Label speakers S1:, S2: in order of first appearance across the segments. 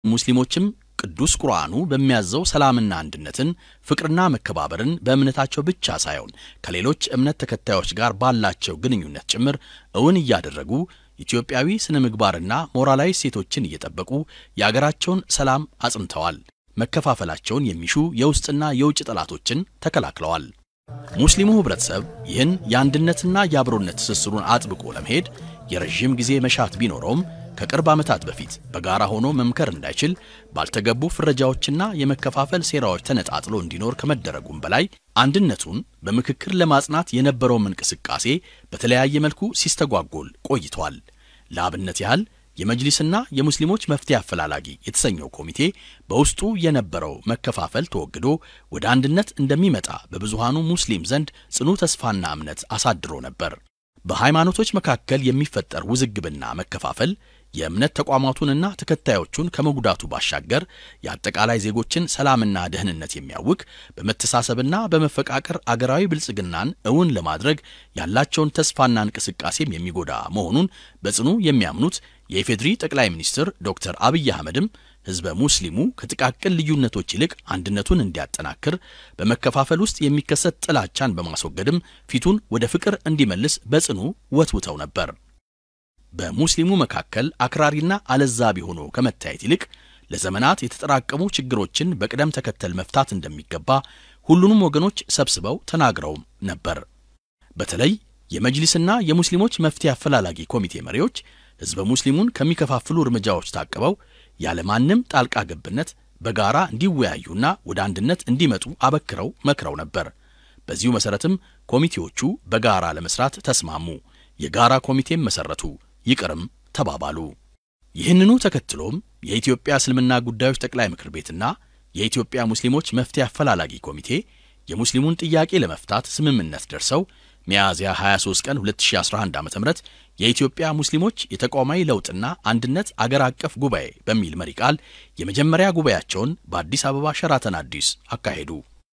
S1: ሙስሊሞችም ቅዱስ ቁርአኑ በሚያዘው ሰላምና አንድነትን፣ ፍቅርና መከባበርን በእምነታቸው ብቻ ሳይሆን ከሌሎች እምነት ተከታዮች ጋር ባላቸው ግንኙነት ጭምር እውን እያደረጉ ኢትዮጵያዊ ስነ ምግባርና ሞራላዊ እሴቶችን እየጠበቁ የአገራቸውን ሰላም አጽንተዋል። መከፋፈላቸውን የሚሹ የውስጥና የውጭ ጠላቶችን ተከላክለዋል። ሙስሊሙ ህብረተሰብ ይህን የአንድነትና የአብሮነት ትስስሩን አጥብቆ ለመሄድ የረዥም ጊዜ መሻት ቢኖረውም ከቅርብ ዓመታት በፊት በጋራ ሆኖ መምከር እንዳይችል ባልተገቡ ፍረጃዎችና የመከፋፈል ሴራዎች ተነጣጥሎ እንዲኖር ከመደረጉም በላይ አንድነቱን በምክክር ለማጽናት የነበረውም እንቅስቃሴ በተለያየ መልኩ ሲስተጓጎል ቆይቷል። ለአብነት ያህል የመጅሊስና የሙስሊሞች መፍትሄ አፈላላጊ የተሰኘው ኮሚቴ በውስጡ የነበረው መከፋፈል ተወግዶ ወደ አንድነት እንደሚመጣ በብዙሃኑ ሙስሊም ዘንድ ጽኑ ተስፋና እምነት አሳድሮ ነበር። በሃይማኖቶች መካከል የሚፈጠር ውዝግብና መከፋፈል የእምነት ተቋማቱንና ተከታዮቹን ከመጉዳቱ ባሻገር የአጠቃላይ ዜጎችን ሰላምና ደህንነት የሚያውክ በመተሳሰብና በመፈቃቀር አገራዊ ብልጽግናን እውን ለማድረግ ያላቸውን ተስፋና እንቅስቃሴም የሚጎዳ መሆኑን በጽኑ የሚያምኑት የኢፌድሪ ጠቅላይ ሚኒስትር ዶክተር አብይ አህመድም ህዝበ ሙስሊሙ ከጥቃቅን ልዩነቶች ይልቅ አንድነቱን እንዲያጠናክር በመከፋፈል ውስጥ የሚከሰት ጥላቻን በማስወገድም ፊቱን ወደ ፍቅር እንዲመልስ በጽኑ ወትውተው ነበር። በሙስሊሙ መካከል አክራሪና አለዛቢ ሆኖ ከመታየት ይልቅ ለዘመናት የተጠራቀሙ ችግሮችን በቅደም ተከተል መፍታት እንደሚገባ ሁሉንም ወገኖች ሰብስበው ተናግረውም ነበር። በተለይ የመጅሊስና የሙስሊሞች መፍትሄ አፈላላጊ ኮሚቴ መሪዎች ህዝበ ሙስሊሙን ከሚከፋፍሉ እርምጃዎች ታቅበው ያለማንም ጣልቃ ገብነት በጋራ እንዲወያዩና ወደ አንድነት እንዲመጡ አበክረው መክረው ነበር። በዚሁ መሰረትም ኮሚቴዎቹ በጋራ ለመስራት ተስማሙ። የጋራ ኮሚቴም መሰረቱ፣ ይቅርም ተባባሉ። ይህንኑ ተከትሎም የኢትዮጵያ እስልምና ጉዳዮች ጠቅላይ ምክር ቤትና የኢትዮጵያ ሙስሊሞች መፍትሄ አፈላላጊ ኮሚቴ የሙስሊሙን ጥያቄ ለመፍታት ስምምነት ደርሰው ሚያዝያ 23 ቀን 2011 ዓ.ም የኢትዮጵያ ሙስሊሞች የተቋማዊ ለውጥና አንድነት አገር አቀፍ ጉባኤ በሚል መሪ ቃል የመጀመሪያ ጉባኤያቸውን በአዲስ አበባ ሸራተን አዲስ አካሄዱ።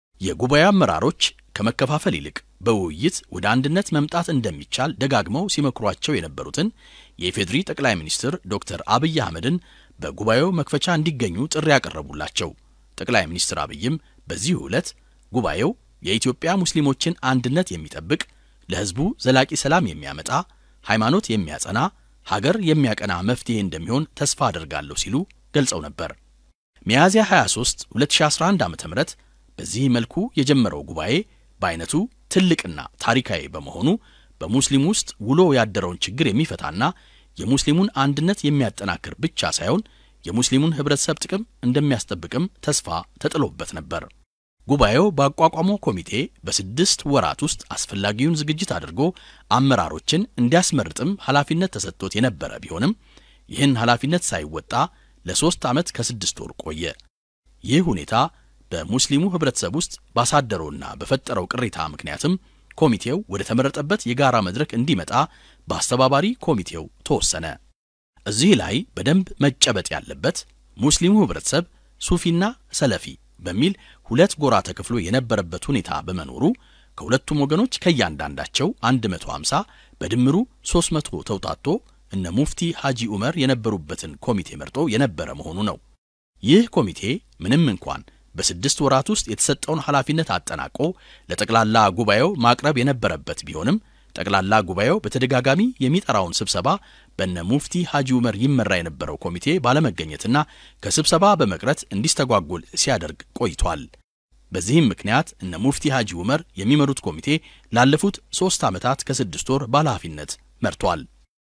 S1: የጉባኤው አመራሮች ከመከፋፈል ይልቅ በውይይት ወደ አንድነት መምጣት እንደሚቻል ደጋግመው ሲመክሯቸው የነበሩትን የኢፌድሪ ጠቅላይ ሚኒስትር ዶክተር አብይ አህመድን በጉባኤው መክፈቻ እንዲገኙ ጥሪ ያቀረቡላቸው ጠቅላይ ሚኒስትር አብይም በዚሁ ዕለት ጉባኤው የኢትዮጵያ ሙስሊሞችን አንድነት የሚጠብቅ ለሕዝቡ ዘላቂ ሰላም የሚያመጣ ሃይማኖት የሚያጸና ሀገር የሚያቀና መፍትሄ እንደሚሆን ተስፋ አደርጋለሁ ሲሉ ገልጸው ነበር። ሚያዝያ 23 2011 ዓ.ም በዚህ መልኩ የጀመረው ጉባኤ በአይነቱ ትልቅና ታሪካዊ በመሆኑ በሙስሊም ውስጥ ውሎ ያደረውን ችግር የሚፈታና የሙስሊሙን አንድነት የሚያጠናክር ብቻ ሳይሆን የሙስሊሙን ህብረተሰብ ጥቅም እንደሚያስጠብቅም ተስፋ ተጥሎበት ነበር። ጉባኤው ባቋቋመው ኮሚቴ በስድስት ወራት ውስጥ አስፈላጊውን ዝግጅት አድርጎ አመራሮችን እንዲያስመርጥም ኃላፊነት ተሰጥቶት የነበረ ቢሆንም ይህን ኃላፊነት ሳይወጣ ለሶስት ዓመት ከስድስት ወር ቆየ። ይህ ሁኔታ በሙስሊሙ ህብረተሰብ ውስጥ ባሳደረውና በፈጠረው ቅሬታ ምክንያትም ኮሚቴው ወደ ተመረጠበት የጋራ መድረክ እንዲመጣ በአስተባባሪ ኮሚቴው ተወሰነ። እዚህ ላይ በደንብ መጨበጥ ያለበት ሙስሊሙ ህብረተሰብ ሱፊና ሰለፊ በሚል ሁለት ጎራ ተከፍሎ የነበረበት ሁኔታ በመኖሩ ከሁለቱም ወገኖች ከእያንዳንዳቸው 150 በድምሩ 300 ተውጣቶ እነ ሙፍቲ ሐጂ ዑመር የነበሩበትን ኮሚቴ መርጦ የነበረ መሆኑ ነው። ይህ ኮሚቴ ምንም እንኳን በስድስት ወራት ውስጥ የተሰጠውን ኃላፊነት አጠናቆ ለጠቅላላ ጉባኤው ማቅረብ የነበረበት ቢሆንም ጠቅላላ ጉባኤው በተደጋጋሚ የሚጠራውን ስብሰባ በነ ሙፍቲ ሐጂ ዑመር ይመራ የነበረው ኮሚቴ ባለመገኘትና ከስብሰባ በመቅረት እንዲስተጓጎል ሲያደርግ ቆይቷል። በዚህም ምክንያት እነ ሙፍቲ ሐጂ ዑመር የሚመሩት ኮሚቴ ላለፉት ሦስት ዓመታት ከስድስት ወር ባለኃላፊነት መርቷል።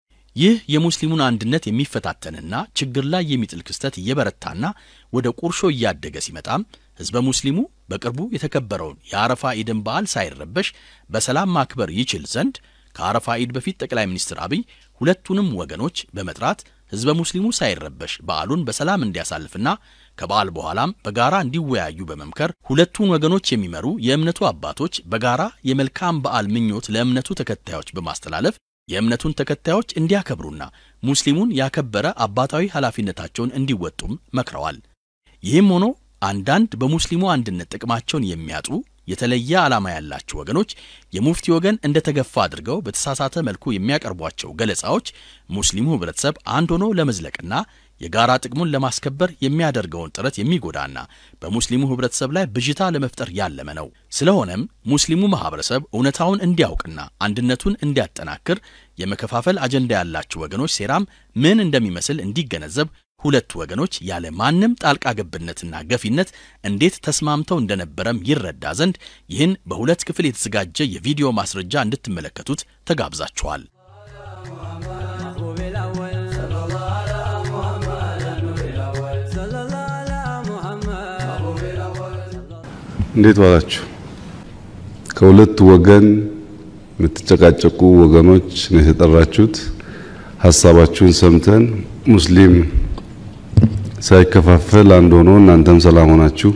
S1: ይህ የሙስሊሙን አንድነት የሚፈታተንና ችግር ላይ የሚጥል ክስተት እየበረታና ወደ ቁርሾ እያደገ ሲመጣም ሕዝበ ሙስሊሙ በቅርቡ የተከበረውን የአረፋ ኢድን በዓል ሳይረበሽ በሰላም ማክበር ይችል ዘንድ ከአረፋ ኢድ በፊት ጠቅላይ ሚኒስትር አብይ ሁለቱንም ወገኖች በመጥራት ሕዝበ ሙስሊሙ ሳይረበሽ በዓሉን በሰላም እንዲያሳልፍና ከበዓል በኋላም በጋራ እንዲወያዩ በመምከር ሁለቱን ወገኖች የሚመሩ የእምነቱ አባቶች በጋራ የመልካም በዓል ምኞት ለእምነቱ ተከታዮች በማስተላለፍ የእምነቱን ተከታዮች እንዲያከብሩና ሙስሊሙን ያከበረ አባታዊ ኃላፊነታቸውን እንዲወጡም መክረዋል። ይህም ሆኖ አንዳንድ በሙስሊሙ አንድነት ጥቅማቸውን የሚያጡ የተለየ ዓላማ ያላቸው ወገኖች የሙፍቲ ወገን እንደተገፋ አድርገው በተሳሳተ መልኩ የሚያቀርቧቸው ገለጻዎች ሙስሊሙ ህብረተሰብ አንድ ሆኖ ለመዝለቅና የጋራ ጥቅሙን ለማስከበር የሚያደርገውን ጥረት የሚጎዳና በሙስሊሙ ህብረተሰብ ላይ ብዥታ ለመፍጠር ያለመ ነው። ስለሆነም ሙስሊሙ ማህበረሰብ እውነታውን እንዲያውቅና አንድነቱን እንዲያጠናክር የመከፋፈል አጀንዳ ያላቸው ወገኖች ሴራም ምን እንደሚመስል እንዲገነዘብ ሁለቱ ወገኖች ያለ ማንም ጣልቃ ገብነትና ገፊነት እንዴት ተስማምተው እንደነበረም ይረዳ ዘንድ ይህን በሁለት ክፍል የተዘጋጀ የቪዲዮ ማስረጃ እንድትመለከቱት ተጋብዛችኋል።
S2: እንዴት ዋላችሁ? ከሁለት ወገን የምትጨቃጨቁ ወገኖች ነው የተጠራችሁት። ሀሳባችሁን ሰምተን ሙስሊም ሳይከፋፈል አንድ ሆኖ እናንተም ሰላም ሆናችሁ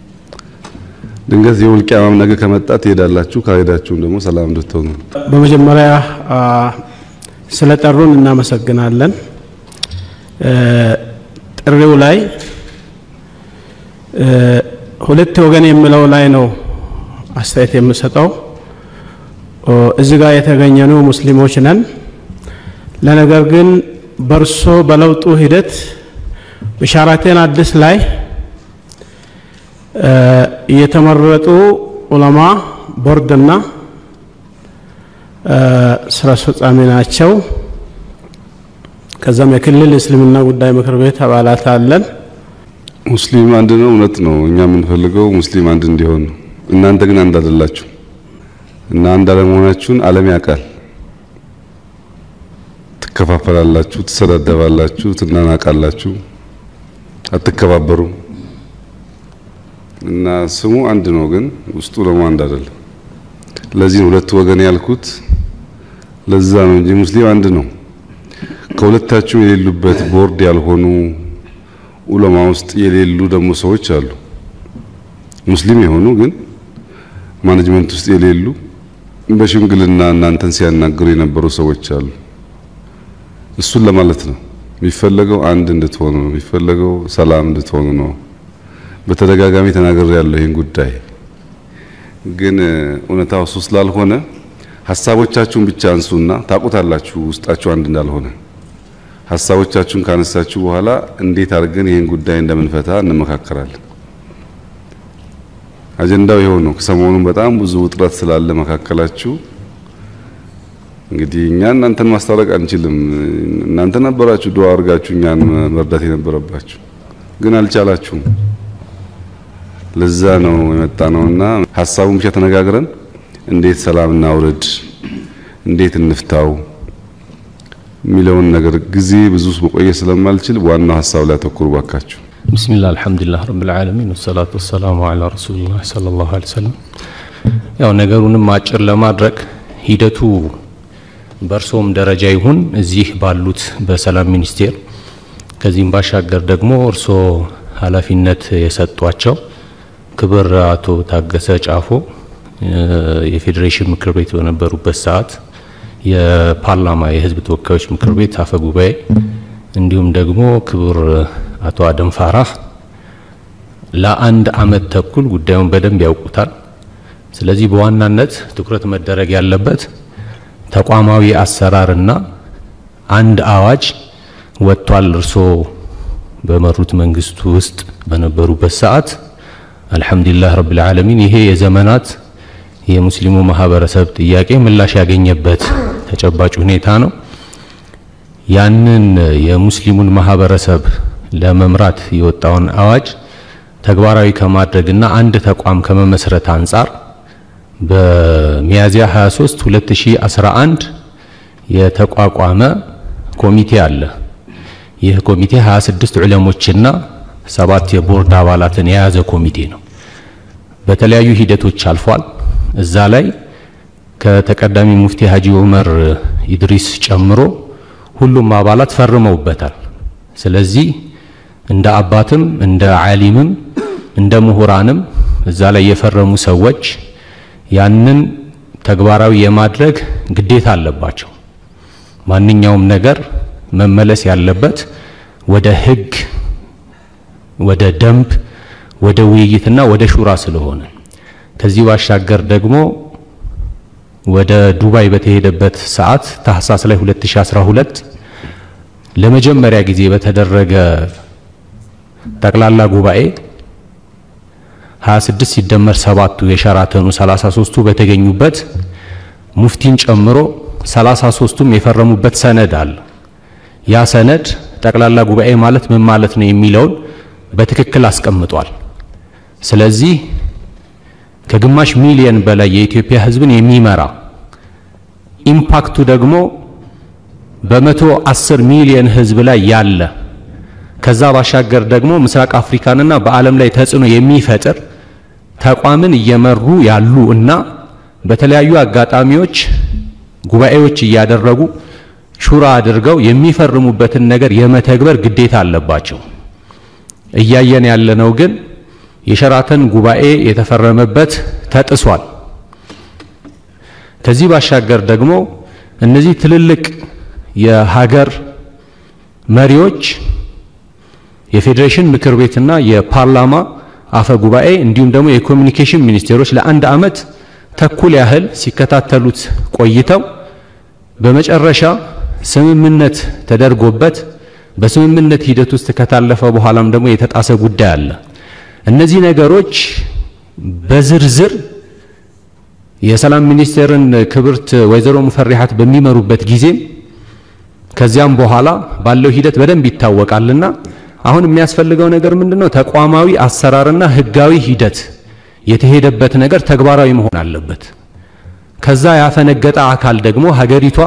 S2: ድንገት የውል ቂያማም ነገ ከመጣ ትሄዳላችሁ፣ ካልሄዳችሁም ደግሞ ሰላም እንድትሆኑ።
S3: በመጀመሪያ ስለጠሩን እናመሰግናለን። ጥሪው ላይ ሁለት ወገን የሚለው ላይ ነው አስተያየት የምሰጠው። እዚህ ጋር የተገኘነው ሙስሊሞች ነን። ለነገር ግን በርሶ በለውጡ ሂደት በሻራቴን አዲስ ላይ የተመረጡ ዑለማ ቦርድና ስራ አስፈጻሚ ናቸው። ከዛም የክልል እስልምና ጉዳይ ምክር ቤት አባላት አለን።
S2: ሙስሊም አንድ ነው፣ እውነት ነው። እኛ የምንፈልገው ሙስሊም አንድ እንዲሆን ነው። እናንተ ግን አንድ አይደላችሁ እና አንድ አለመሆናችሁን ዓለም ያውቃል። ትከፋፈላላችሁ፣ ትሰዳደባላችሁ፣ ትናናቃላችሁ፣ አትከባበሩም እና ስሙ አንድ ነው፣ ግን ውስጡ ደግሞ አንድ አይደለም። ለዚህ ነው ሁለቱ ወገን ያልኩት። ለዛ ነው እንጂ ሙስሊም አንድ ነው። ከሁለታችሁ የሌሉበት ቦርድ ያልሆኑ ኡለማ ውስጥ የሌሉ ደግሞ ሰዎች አሉ። ሙስሊም የሆኑ ግን ማኔጅመንት ውስጥ የሌሉ በሽምግልና እናንተን ሲያናግሩ የነበሩ ሰዎች አሉ። እሱን ለማለት ነው የሚፈለገው። አንድ እንድትሆኑ ነው የሚፈለገው። ሰላም እንድትሆኑ ነው። በተደጋጋሚ ተናገር ያለው ይህን ጉዳይ ግን እውነታው እሱ ስላልሆነ ሀሳቦቻችሁን ብቻ አንሱና ታውቁታላችሁ ውስጣችሁ አንድ እንዳልሆነ። ሀሳቦቻችሁን ካነሳችሁ በኋላ እንዴት አድርገን ይህን ጉዳይ እንደምንፈታ እንመካከራለን። አጀንዳው ይኸው ነው። ሰሞኑን በጣም ብዙ ውጥረት ስላለ መካከላችሁ እንግዲህ እኛ እናንተን ማስታረቅ አንችልም። እናንተ ነበራችሁ ዱዓ አድርጋችሁ እኛን መርዳት የነበረባችሁ ግን አልቻላችሁም። ለዛ ነው የመጣ ነውና ሀሳቡን ብቻ ተነጋግረን እንዴት ሰላም እናውርድ፣ እንዴት እንፍታው የሚለውን ነገር ጊዜ ብዙ መቆየት ስለማልችል ዋናው ሀሳብ ላይ አተኩሩ ባካችሁ።
S4: ብስሚላህ አልሐምዱሊላህ ረብል ዓለሚን ወሰላቱ ወሰላሙ ዐላ ረሱሊላህ ሰለላሁ ዐለይሂ ወሰለም። ያው ነገሩንም አጭር ለማድረግ ሂደቱ በእርሶም ደረጃ ይሁን እዚህ ባሉት በሰላም ሚኒስቴር ከዚህም ባሻገር ደግሞ እርሶ ኃላፊነት የሰጧቸው ክብር አቶ ታገሰ ጫፎ የፌዴሬሽን ምክር ቤት በነበሩበት ሰዓት የፓርላማ የሕዝብ ተወካዮች ምክር ቤት አፈ ጉባኤ እንዲሁም ደግሞ ክቡር አቶ አደም ፋራህ ለአንድ አመት ተኩል ጉዳዩን በደንብ ያውቁታል። ስለዚህ በዋናነት ትኩረት መደረግ ያለበት ተቋማዊ አሰራርና አንድ አዋጅ ወጥቷል። እርሶ በመሩት መንግስቱ ውስጥ በነበሩበት ሰዓት አልሐምዱሊላህ ረብል ዓለሚን ይሄ የዘመናት የሙስሊሙ ማህበረሰብ ጥያቄ ምላሽ ያገኘበት ተጨባጭ ሁኔታ ነው። ያንን የሙስሊሙን ማህበረሰብ ለመምራት የወጣውን አዋጅ ተግባራዊ ከማድረግና አንድ ተቋም ከመመስረት አንጻር በሚያዝያ 23 2011 የተቋቋመ ኮሚቴ አለ። ይህ ኮሚቴ 26 ዑለሞችና ሰባት የቦርድ አባላትን የያዘ ኮሚቴ ነው። በተለያዩ ሂደቶች አልፏል። እዛ ላይ ከተቀዳሚ ሙፍቲ ሀጂ ዑመር ኢድሪስ ጨምሮ ሁሉም አባላት ፈርመውበታል። ስለዚህ እንደ አባትም እንደ ዓሊምም እንደ ምሁራንም እዛ ላይ የፈረሙ ሰዎች ያንን ተግባራዊ የማድረግ ግዴታ አለባቸው። ማንኛውም ነገር መመለስ ያለበት ወደ ህግ፣ ወደ ደንብ፣ ወደ ውይይትና ወደ ሹራ ስለሆነ ከዚህ ባሻገር ደግሞ ወደ ዱባይ በተሄደበት ሰዓት ታህሳስ ላይ 2012 ለመጀመሪያ ጊዜ በተደረገ ጠቅላላ ጉባኤ 26 ሲደመር ሰባቱ የሸራተኑ 33ቱ በተገኙበት ሙፍቲን ጨምሮ 33ቱም የፈረሙበት ሰነድ አለ። ያ ሰነድ ጠቅላላ ጉባኤ ማለት ምን ማለት ነው የሚለውን በትክክል አስቀምጧል። ስለዚህ ከግማሽ ሚሊየን በላይ የኢትዮጵያ ሕዝብን የሚመራ ኢምፓክቱ ደግሞ በመቶ አስር ሚሊየን ሕዝብ ላይ ያለ ከዛ ባሻገር ደግሞ ምስራቅ አፍሪካንና በዓለም ላይ ተጽዕኖ የሚፈጥር ተቋምን እየመሩ ያሉ እና በተለያዩ አጋጣሚዎች ጉባኤዎች እያደረጉ ሹራ አድርገው የሚፈርሙበትን ነገር የመተግበር ግዴታ አለባቸው። እያየን ያለነው ግን የሸራተን ጉባኤ የተፈረመበት ተጥሷል። ከዚህ ባሻገር ደግሞ እነዚህ ትልልቅ የሀገር መሪዎች የፌዴሬሽን ምክር ቤትና የፓርላማ አፈ ጉባኤ እንዲሁም ደግሞ የኮሚኒኬሽን ሚኒስቴሮች ለአንድ ዓመት ተኩል ያህል ሲከታተሉት ቆይተው በመጨረሻ ስምምነት ተደርጎበት በስምምነት ሂደት ውስጥ ከታለፈ በኋላም ደግሞ የተጣሰ ጉዳይ አለ። እነዚህ ነገሮች በዝርዝር የሰላም ሚኒስቴርን ክብርት ወይዘሮ ሙፈሪሃት በሚመሩበት ጊዜም ከዚያም በኋላ ባለው ሂደት በደንብ ይታወቃልና አሁን የሚያስፈልገው ነገር ምንድነው? ተቋማዊ አሰራርና ህጋዊ ሂደት የተሄደበት ነገር ተግባራዊ መሆን አለበት። ከዛ ያፈነገጠ አካል ደግሞ ሀገሪቷ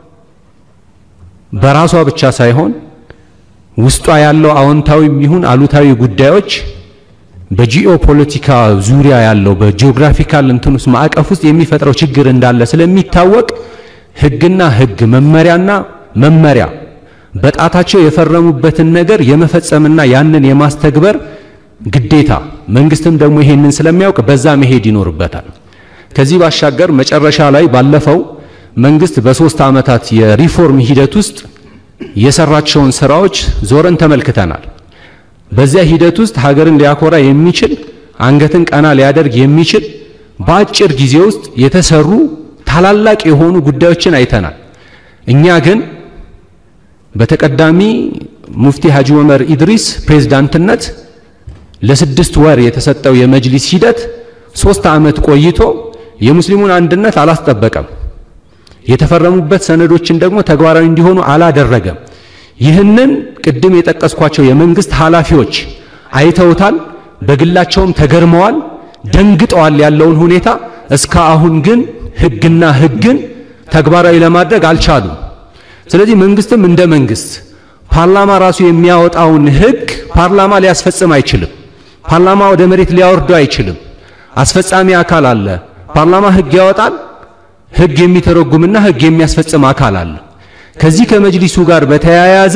S4: በራሷ ብቻ ሳይሆን ውስጧ ያለው አዎንታዊም ይሁን አሉታዊ ጉዳዮች በጂኦ ፖለቲካ ዙሪያ ያለው በጂኦግራፊካል እንትን ውስጥ ማዕቀፍ ውስጥ የሚፈጥረው ችግር እንዳለ ስለሚታወቅ ህግና ህግ መመሪያና መመሪያ በጣታቸው የፈረሙበትን ነገር የመፈጸምና ያንን የማስተግበር ግዴታ መንግስትም ደግሞ ይሄንን ስለሚያውቅ በዛ መሄድ ይኖርበታል። ከዚህ ባሻገር መጨረሻ ላይ ባለፈው መንግስት በሶስት ዓመታት የሪፎርም ሂደት ውስጥ የሰራቸውን ስራዎች ዞረን ተመልክተናል። በዚያ ሂደት ውስጥ ሀገርን ሊያኮራ የሚችል አንገትን ቀና ሊያደርግ የሚችል በአጭር ጊዜ ውስጥ የተሰሩ ታላላቅ የሆኑ ጉዳዮችን አይተናል። እኛ ግን በተቀዳሚ ሙፍቲ ሀጂ ዑመር ኢድሪስ ፕሬዝዳንትነት ለስድስት ወር የተሰጠው የመጅሊስ ሂደት ሶስት ዓመት ቆይቶ የሙስሊሙን አንድነት አላስጠበቀም። የተፈረሙበት ሰነዶችን ደግሞ ተግባራዊ እንዲሆኑ አላደረገም። ይህንን ቅድም የጠቀስኳቸው የመንግስት ኃላፊዎች አይተውታል፣ በግላቸውም ተገርመዋል፣ ደንግጠዋል ያለውን ሁኔታ። እስከ አሁን ግን ህግና ህግን ተግባራዊ ለማድረግ አልቻሉም። ስለዚህ መንግስትም እንደ መንግስት ፓርላማ ራሱ የሚያወጣውን ህግ ፓርላማ ሊያስፈጽም አይችልም። ፓርላማ ወደ መሬት ሊያወርደው አይችልም። አስፈጻሚ አካል አለ። ፓርላማ ህግ ያወጣል። ህግ የሚተረጉምና ህግ የሚያስፈጽም አካል አለ። ከዚህ ከመጅሊሱ ጋር በተያያዘ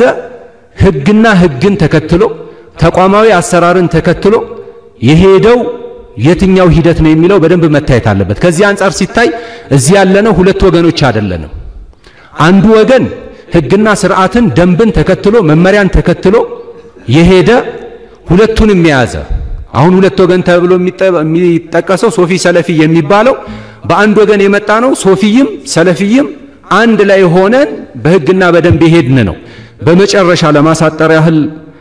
S4: ህግና ህግን ተከትሎ ተቋማዊ አሰራርን ተከትሎ የሄደው የትኛው ሂደት ነው የሚለው በደንብ መታየት አለበት። ከዚህ አንጻር ሲታይ እዚህ ያለነው ሁለት ወገኖች አይደለንም። አንዱ ወገን ህግና ስርዓትን ደንብን ተከትሎ መመሪያን ተከትሎ የሄደ ሁለቱንም የያዘ አሁን ሁለት ወገን ተብሎ የሚጠቀሰው ሶፊ ሰለፊ የሚባለው በአንድ ወገን የመጣ ነው። ሶፊይም ሰለፊይም አንድ ላይ ሆነን በህግና በደንብ የሄድን ነው። በመጨረሻ ለማሳጠር ያህል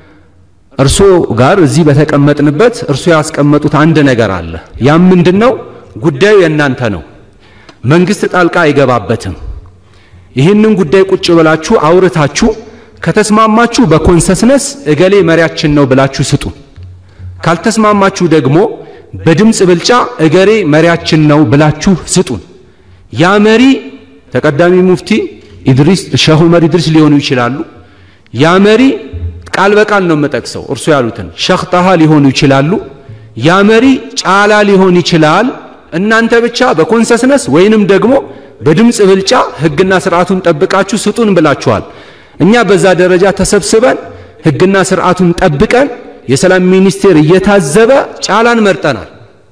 S4: እርሶ ጋር እዚህ በተቀመጥንበት እርሶ ያስቀመጡት አንድ ነገር አለ። ያም ምንድን ነው? ጉዳዩ የእናንተ ነው። መንግስት ጣልቃ አይገባበትም። ይህንን ጉዳይ ቁጭ ብላችሁ አውርታችሁ ከተስማማችሁ በኮንሰስነስ እገሌ መሪያችን ነው ብላችሁ ስጡ። ካልተስማማችሁ ደግሞ በድምፅ ብልጫ እገሌ መሪያችን ነው ብላችሁ ስጡን። ያ መሪ ተቀዳሚ ሙፍቲ ኢድሪስ ሼህ ዑመር ኢድሪስ ሊሆኑ ይችላሉ። ያ መሪ ቃል በቃል ነው የምጠቅሰው እርሱ ያሉትን ሼህ ጣሃ ሊሆኑ ይችላሉ። ያ መሪ ጫላ ሊሆን ይችላል። እናንተ ብቻ በኮንሰስነስ ወይንም ደግሞ በድምፅ ብልጫ ህግና ስርዓቱን ጠብቃችሁ ስጡን ብላችኋል። እኛ በዛ ደረጃ ተሰብስበን ህግና ስርዓቱን ጠብቀን የሰላም ሚኒስቴር እየታዘበ ጫላን መርጠናል።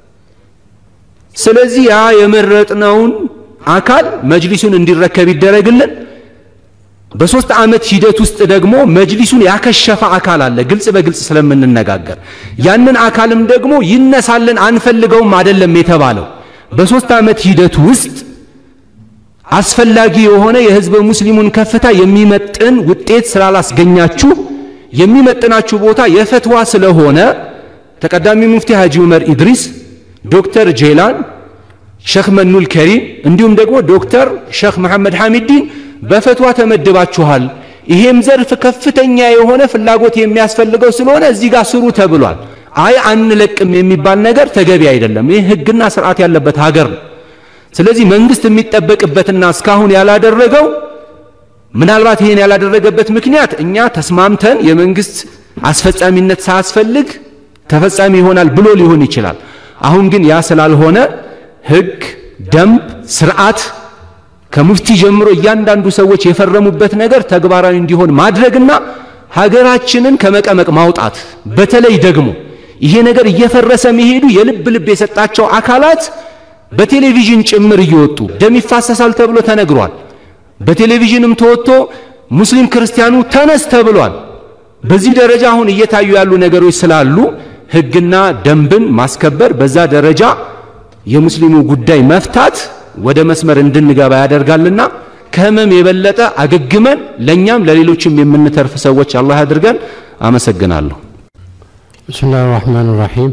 S4: ስለዚህ ያ የመረጥነውን አካል መጅሊሱን እንዲረከብ ይደረግልን። በሶስት ዓመት ሂደት ውስጥ ደግሞ መጅሊሱን ያከሸፈ አካል አለ፣ ግልጽ በግልጽ ስለምንነጋገር ያንን አካልም ደግሞ ይነሳልን አንፈልገውም አይደለም የተባለው። በሶስት ዓመት ሂደት ውስጥ
S5: አስፈላጊ የሆነ የህዝበ ሙስሊሙን ከፍታ የሚመጥን ውጤት ስላላስገኛችሁ የሚመጥናችሁ ቦታ የፈትዋ ስለሆነ ተቀዳሚ ሙፍቲ ሐጂ ዑመር ኢድሪስ፣ ዶክተር ጄላን፣ ሼክ መኑል ከሪም እንዲሁም ደግሞ ዶክተር ሼክ መሐመድ ሐሚዲን በፈትዋ ተመድባችኋል። ይሄም ዘርፍ ከፍተኛ የሆነ ፍላጎት የሚያስፈልገው ስለሆነ እዚህ ጋር ስሩ ተብሏል። አይ አንለቅም የሚባል ነገር ተገቢ አይደለም። ይህ ህግና ስርዓት ያለበት ሀገር ነው። ስለዚህ መንግስት የሚጠበቅበትና እስካሁን ያላደረገው ምናልባት ይሄን ያላደረገበት ምክንያት እኛ ተስማምተን የመንግስት አስፈጻሚነት ሳያስፈልግ ተፈጻሚ ይሆናል ብሎ ሊሆን ይችላል። አሁን ግን ያ ስላልሆነ ህግ፣ ደንብ፣ ስርዓት ከሙፍቲ ጀምሮ እያንዳንዱ ሰዎች የፈረሙበት ነገር ተግባራዊ እንዲሆን ማድረግና ሀገራችንን ከመቀመቅ ማውጣት በተለይ ደግሞ ይሄ ነገር እየፈረሰ መሄዱ የልብ ልብ የሰጣቸው አካላት በቴሌቪዥን ጭምር እየወጡ ደም ይፋሰሳል ተብሎ ተነግሯል። በቴሌቪዥንም ተወጥቶ ሙስሊም ክርስቲያኑ ተነስ ተብሏል። በዚህ ደረጃ አሁን እየታዩ ያሉ ነገሮች ስላሉ ህግና ደንብን ማስከበር በዛ ደረጃ የሙስሊሙ ጉዳይ መፍታት ወደ መስመር እንድንገባ ያደርጋልና ከህመም የበለጠ አገግመን ለእኛም ለሌሎችም የምንተርፍ ሰዎች አላህ ያድርገን። አመሰግናለሁ።
S3: ብስምላህ ራህማን ራሒም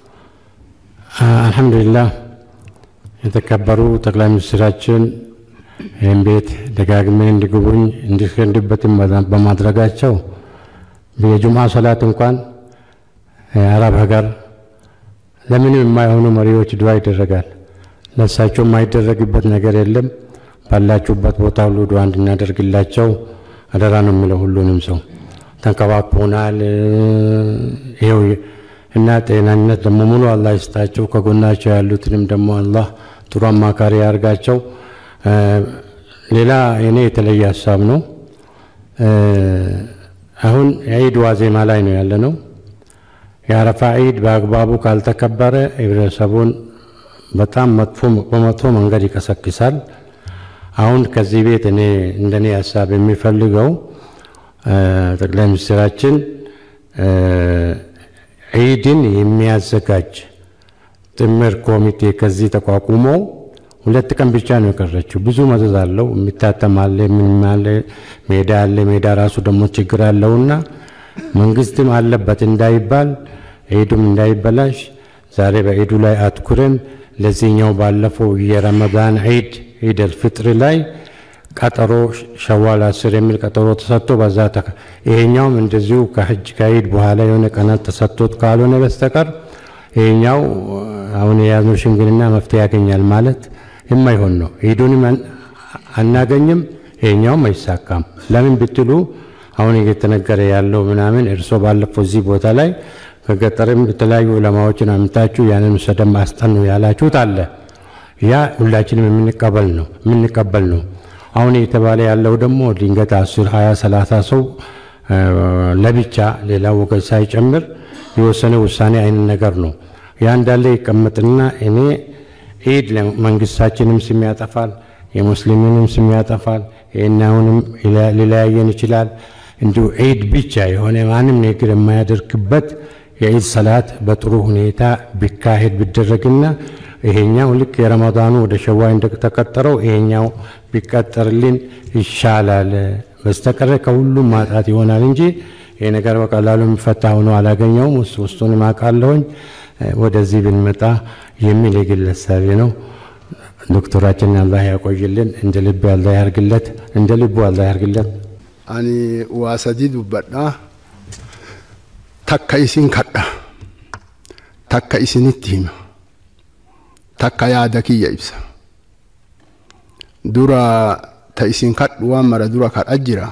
S3: አልሐምዱሊላህ የተከበሩ ጠቅላይ ሚኒስትራችን ይህን ቤት ደጋግሜ እንዲጎበኝ እንዲስከንድበትም በማድረጋቸው የጁምዓ ሰላት እንኳን የአረብ ሀገር ለምንም የማይሆኑ መሪዎች ዱዓ ይደረጋል። ለእሳቸው የማይደረግበት ነገር የለም። ባላችሁበት ቦታ ሁሉ ዱዓ እንድናደርግላቸው አደራ ነው የሚለው ሁሉንም ሰው ተንከባክቦናል። ይኸው እና ጤናነት ደግሞ ሙሉ አላህ ይስጣቸው። ከጎናቸው ያሉትንም ደግሞ አላህ ጥሩ አማካሪ ያርጋቸው። ሌላ እኔ የተለየ ሀሳብ ነው። አሁን የዒድ ዋዜማ ላይ ነው ያለ ነው። የአረፋ ዒድ በአግባቡ ካልተከበረ ህብረተሰቡን በጣም መጥፎ በመጥፎ መንገድ ይቀሰቅሳል። አሁን ከዚህ ቤት እኔ እንደኔ ሀሳብ የሚፈልገው ጠቅላይ ሚኒስትራችን ዒድን የሚያዘጋጅ ጥምር ኮሚቴ ከዚህ ተቋቁሞ ሁለት ቀን ብቻ ነው የቀረችው። ብዙ መዘዝ አለው። የሚታተም አለ፣ ምንም አለ፣ ሜዳ አለ። ሜዳ ራሱ ደግሞ ችግር አለውና መንግስትም አለበት እንዳይባል ዒዱም እንዳይበላሽ ዛሬ በዒዱ ላይ አትኩረን ለዚህኛው ባለፈው የረመዳን ዒድ ዒድ አልፍጥር ላይ ቀጠሮ ሸዋል አስር የሚል ቀጠሮ ተሰጥቶ በዛ ይሄኛውም እንደዚሁ ከሕጅ ከዒድ በኋላ የሆነ ቀናት ተሰጥቶት ካልሆነ በስተቀር ይሄኛው አሁን የያዝነው ሽምግልና መፍትሄ ያገኛል ማለት የማይሆን ነው። ዒዱንም አናገኝም፣ ይሄኛውም አይሳካም። ለምን ብትሉ አሁን እየተነገረ ያለው ምናምን እርሶ ባለፈው እዚህ ቦታ ላይ ከገጠርም የተለያዩ ዑለማዎችን አምታችሁ ያንን ሰደም አስጠኑ ያላችሁት አለ። ያ ሁላችንም የምንቀበል ነው የምንቀበል ነው። አሁን የተባለ ያለው ደግሞ ድንገት አስር ሀያ ሰላሳ ሰው ለብቻ ሌላ ወገን ሳይጨምር የወሰነ ውሳኔ አይነት ነገር ነው። ያ እንዳለ ይቀመጥና እኔ ዒድ መንግስታችንም ስም ያጠፋል፣ የሙስሊምንም ስም ያጠፋል። ይህናውንም ሊለያየን ይችላል። እንዲሁ ዒድ ብቻ የሆነ ማንም ንግግር የማያደርግበት የዒድ ሰላት በጥሩ ሁኔታ ቢካሄድ ቢደረግና ይሄኛው ልክ የረመዳኑ ወደ ሸዋይ እንደተቀጠረው ይሄኛው ቢቀጠርልን ይሻላል። በስተቀረ ከሁሉም ማጣት ይሆናል እንጂ ይሄ ነገር በቀላሉ የሚፈታ ሆኖ አላገኘውም። ውስጥ ውስጡን ማቃለሁኝ ወደዚህ ብንመጣ የሚል የግል ሀሳቤ ነው። ዶክተራችን አላህ ያቆይልን፣ እንደ ልብ አላህ ያርግለት፣ እንደ ልቡ አላህ ያርግለት።
S6: አኒ ዋሰዲ ዱበዳ takka isin kadha takka isinitti hima takka yaada kiyya ibsa dura ta isin kadhu waan mara dura kadha jira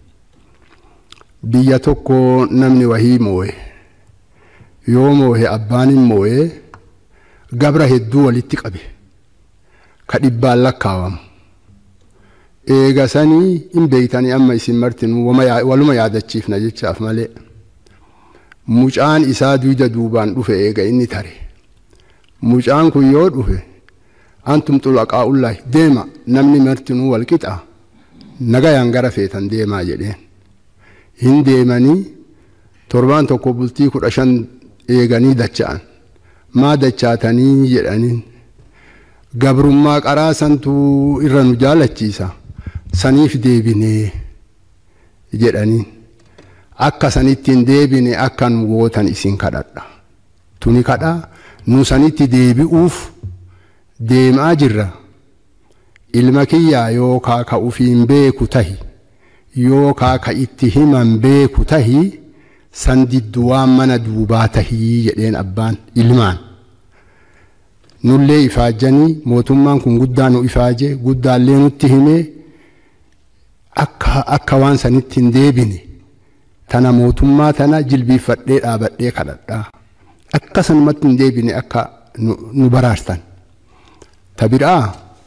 S6: biyya tokko namni wahii moo'e yoo moo'e abbaanin moo'e gabra hedduu walitti qabe ka dhibbaan lakkaawamu eega sanii hin beeytanii amma isin martinuu waluma yaadachiifna jechaaf malee mucaan isaa duyda duubaan dhufe eega inni tare mucaan kun yoo dhufe antum xulaqaa'ullahi deema namni martinuu wal qixa nagayaan gara feetan deemaa jedheen hin deemanii torbaan tokko bultii kudha shan eeganii dacha'an maa dachaatanii jedhaniin gabrummaa qaraa santu irra nu jaalachiisa saniif deebinee jedhaniin akka sanitti hin deebine akka nu gootan isin kadhadha tuni kadhaa nu sanitti deebi'uuf deemaa jirra ilma kiyyaa yookaa ka ufiin beeku tahi yookaa ka itti himan beeku tahi san diddu waan mana duubaa tahii jedheen abbaan ilmaan nullee ifaajanii mootummaan kun guddaa nu ifaaje guddaallee nutti himee akka akka waan sanitti hin deebine tana mootummaa tana jilbiifadhee dhaabadhee kadhadhaa akka sanumatti hin deebine akka nu baraartan ta biraa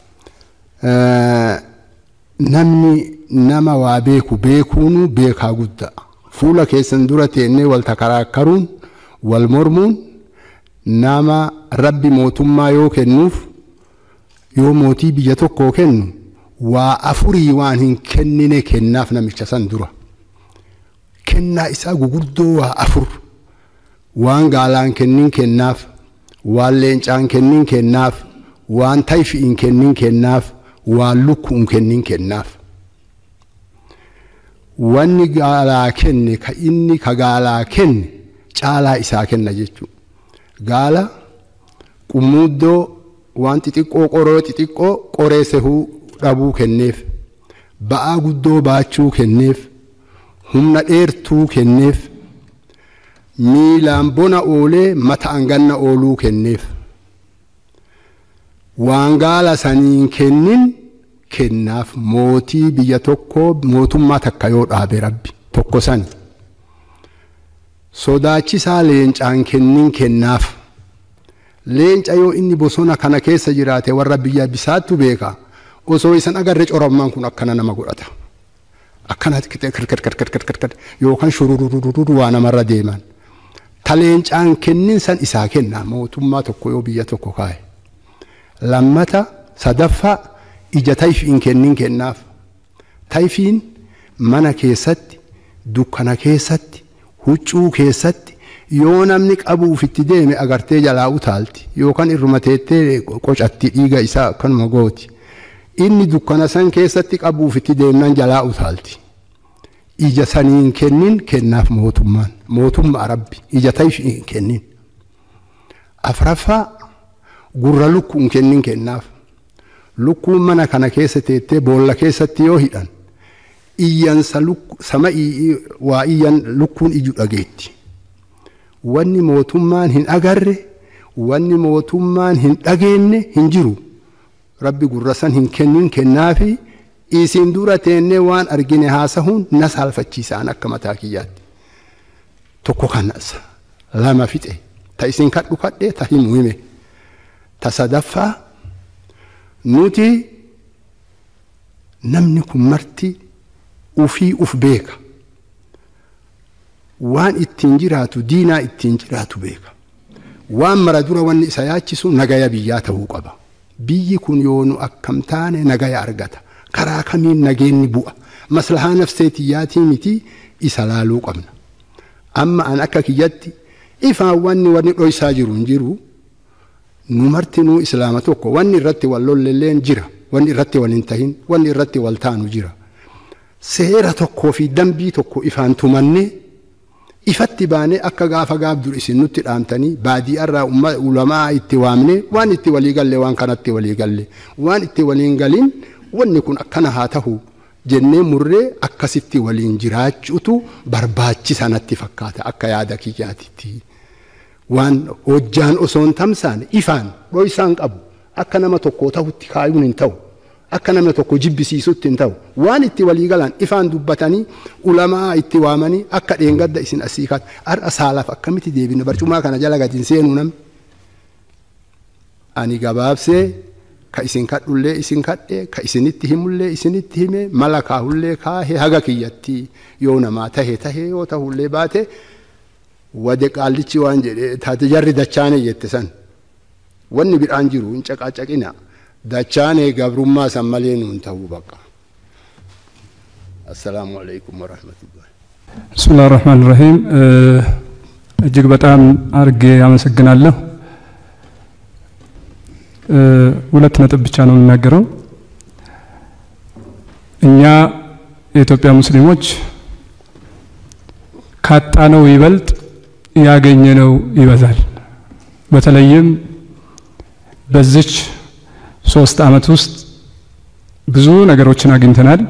S6: namni nama waa beeku beekuunu beekaa guddaa fuula keessan dura teennee wal takaraakkaruun wal mormuun nama rabbi mootummaa yoo kennuuf yoo mootii biyya tokkoo kennu waa afurii waan hin kennine kennaaf namicha san dura kennaa isaa guguddoo waa afur waan gaalaan kennin kennaaf waan leencaan kennin kennaaf waan tayfi'in kennin kennaaf waan lukkuun kennin kennaaf wanni gaalaa kenne ka inni ka gaalaa kenne caalaa isaa kenna jechuudha gaala qummuuddoo waan xixiqqoo qoroo xixiqqoo qoree sehuu dhabuu kenneef ba'aa guddoo baachuu kenneef humna dheertuu kenneef miilaan bona oolee mata'an ganna ooluu kenneef waan gaala saniin kennin kennaaf mootii biyya tokkoo mootummaa takka yoo dhaabe rabbi tokko sani sodaachisaa leencaan kennin kennaaf leenca yoo inni bosona kana keessa jiraate warra biyya bisaattu beeka osoo isan agarre corommaan kun akkana nama godhata akkana yookaan shurururururu waa namarra deeman ta leencaan kennin san isaa kenna mootummaa tokko yoo biyya tokko kaa'e lammata sadaffaa ija tayfiin kennin kennaaf tayfiin mana keessatti dukkana keessatti huccuu keessatti yoo namni qabuuf itti deeme agartee jalaa utaalti yookaan irruma teettee qocatti dhiiga isaa akkanuma gooti inni dukkana san keessatti qabuuf itti deemnan jalaa utaalti ija saniin kennin kennaaf mootummaan mootummaa rabbi ija tayfiin kennin afraffaa gurra lukkuun kennin kennaaf lukkuun mana kana keessa teettee boolla keessatti yoo hidhan iyyansa sama waa iyyan lukkuun iju dhageetti wanni mootummaan hin agarre wanni mootummaan hin dhageenye hin jiru rabbi gurra san hin kennin kennaafi isin dura teennee waan argine haasahuun na saalfachiisaan akka mataa kiyyaatti tokko kanas lama fixe ta isin kadhu kadhe ta himu hime ta sadaffaa nuti namni kun marti ufii uf beeka waan ittiin jiraatu diinaa ittiin jiraatu beeka waan mara dura wanni isa yaachisu nagaya biyyaa ta'uu qaba biyyi kun yoonu akkam taane nagaya argata karaa kamiin nageenni bu'a maslahaa nafseetiyyaatii miti isa laaluu qabna amma an akka kiyyatti ifaan wanni wanni dhoysaa jiru hin jiru nu martinuu islaama tokko wanni irratti wal lollelleen jira wanni irratti wal hin tahin wanni irratti wal taanu jira seera tokkoo fi dambii tokko ifaan tumannee ifatti baanee akka gaafa gaabdur isin nutti dhaamtanii baadiyyaarraa ulamaa itti waamne waan itti walii galle waan kanatti walii galle waan itti waliin galin wanni kun akkana haa tahu jennee murree akkasitti waliin jiraachuutu barbaachisa natti fakkaata akka yaada kiyyaatitti. waan hojjaan osoo hin tamsaane ifaan dhoysaan qabu akka nama tokko ta'utti kaayuun hin ta'u akka nama tokko jibbisiisutti hin ta'u waan itti walii galan ifaan dubbatanii ulamaa itti waamanii akka dheengadda isin asii kaat har'a saalaaf akkamitti deebina barcumaa kana jala gatiin seenuu namni ani gabaabsee ka isin kadhullee isin kadhe ka isinitti himullee isinitti hime mala kaahullee kaahe haga kiyyatti yoo namaa tahe tahe yoo tahullee baate wade qaallichi waan jedhe taate jarri dachaane jette san wanni bidhaan jiru hin caqaacaqina dachaane gabrummaa san malee nuun ta'uu baqa assalaamu አለይኩም ወረህመቱላህ
S7: ብስምላህ ራህማን ራሂም እጅግ በጣም አርጌ አመሰግናለሁ ሁለት ነጥብ ብቻ ነው የምናገረው። እኛ የኢትዮጵያ ሙስሊሞች ካጣነው ይበልጥ ያገኘነው ይበዛል። በተለይም በዚች ሶስት ዓመት ውስጥ ብዙ ነገሮችን አግኝተናል።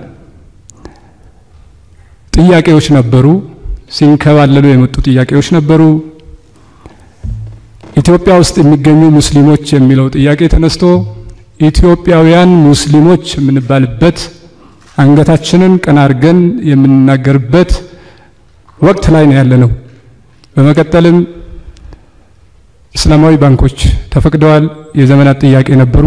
S7: ጥያቄዎች ነበሩ፣ ሲንከባለሉ የመጡ ጥያቄዎች ነበሩ። ኢትዮጵያ ውስጥ የሚገኙ ሙስሊሞች የሚለው ጥያቄ ተነስቶ ኢትዮጵያውያን ሙስሊሞች የምንባልበት አንገታችንን ቀና አድርገን የምንናገርበት ወቅት ላይ ነው ያለ ነው። በመቀጠልም እስላማዊ ባንኮች ተፈቅደዋል። የዘመናት ጥያቄ ነበሩ።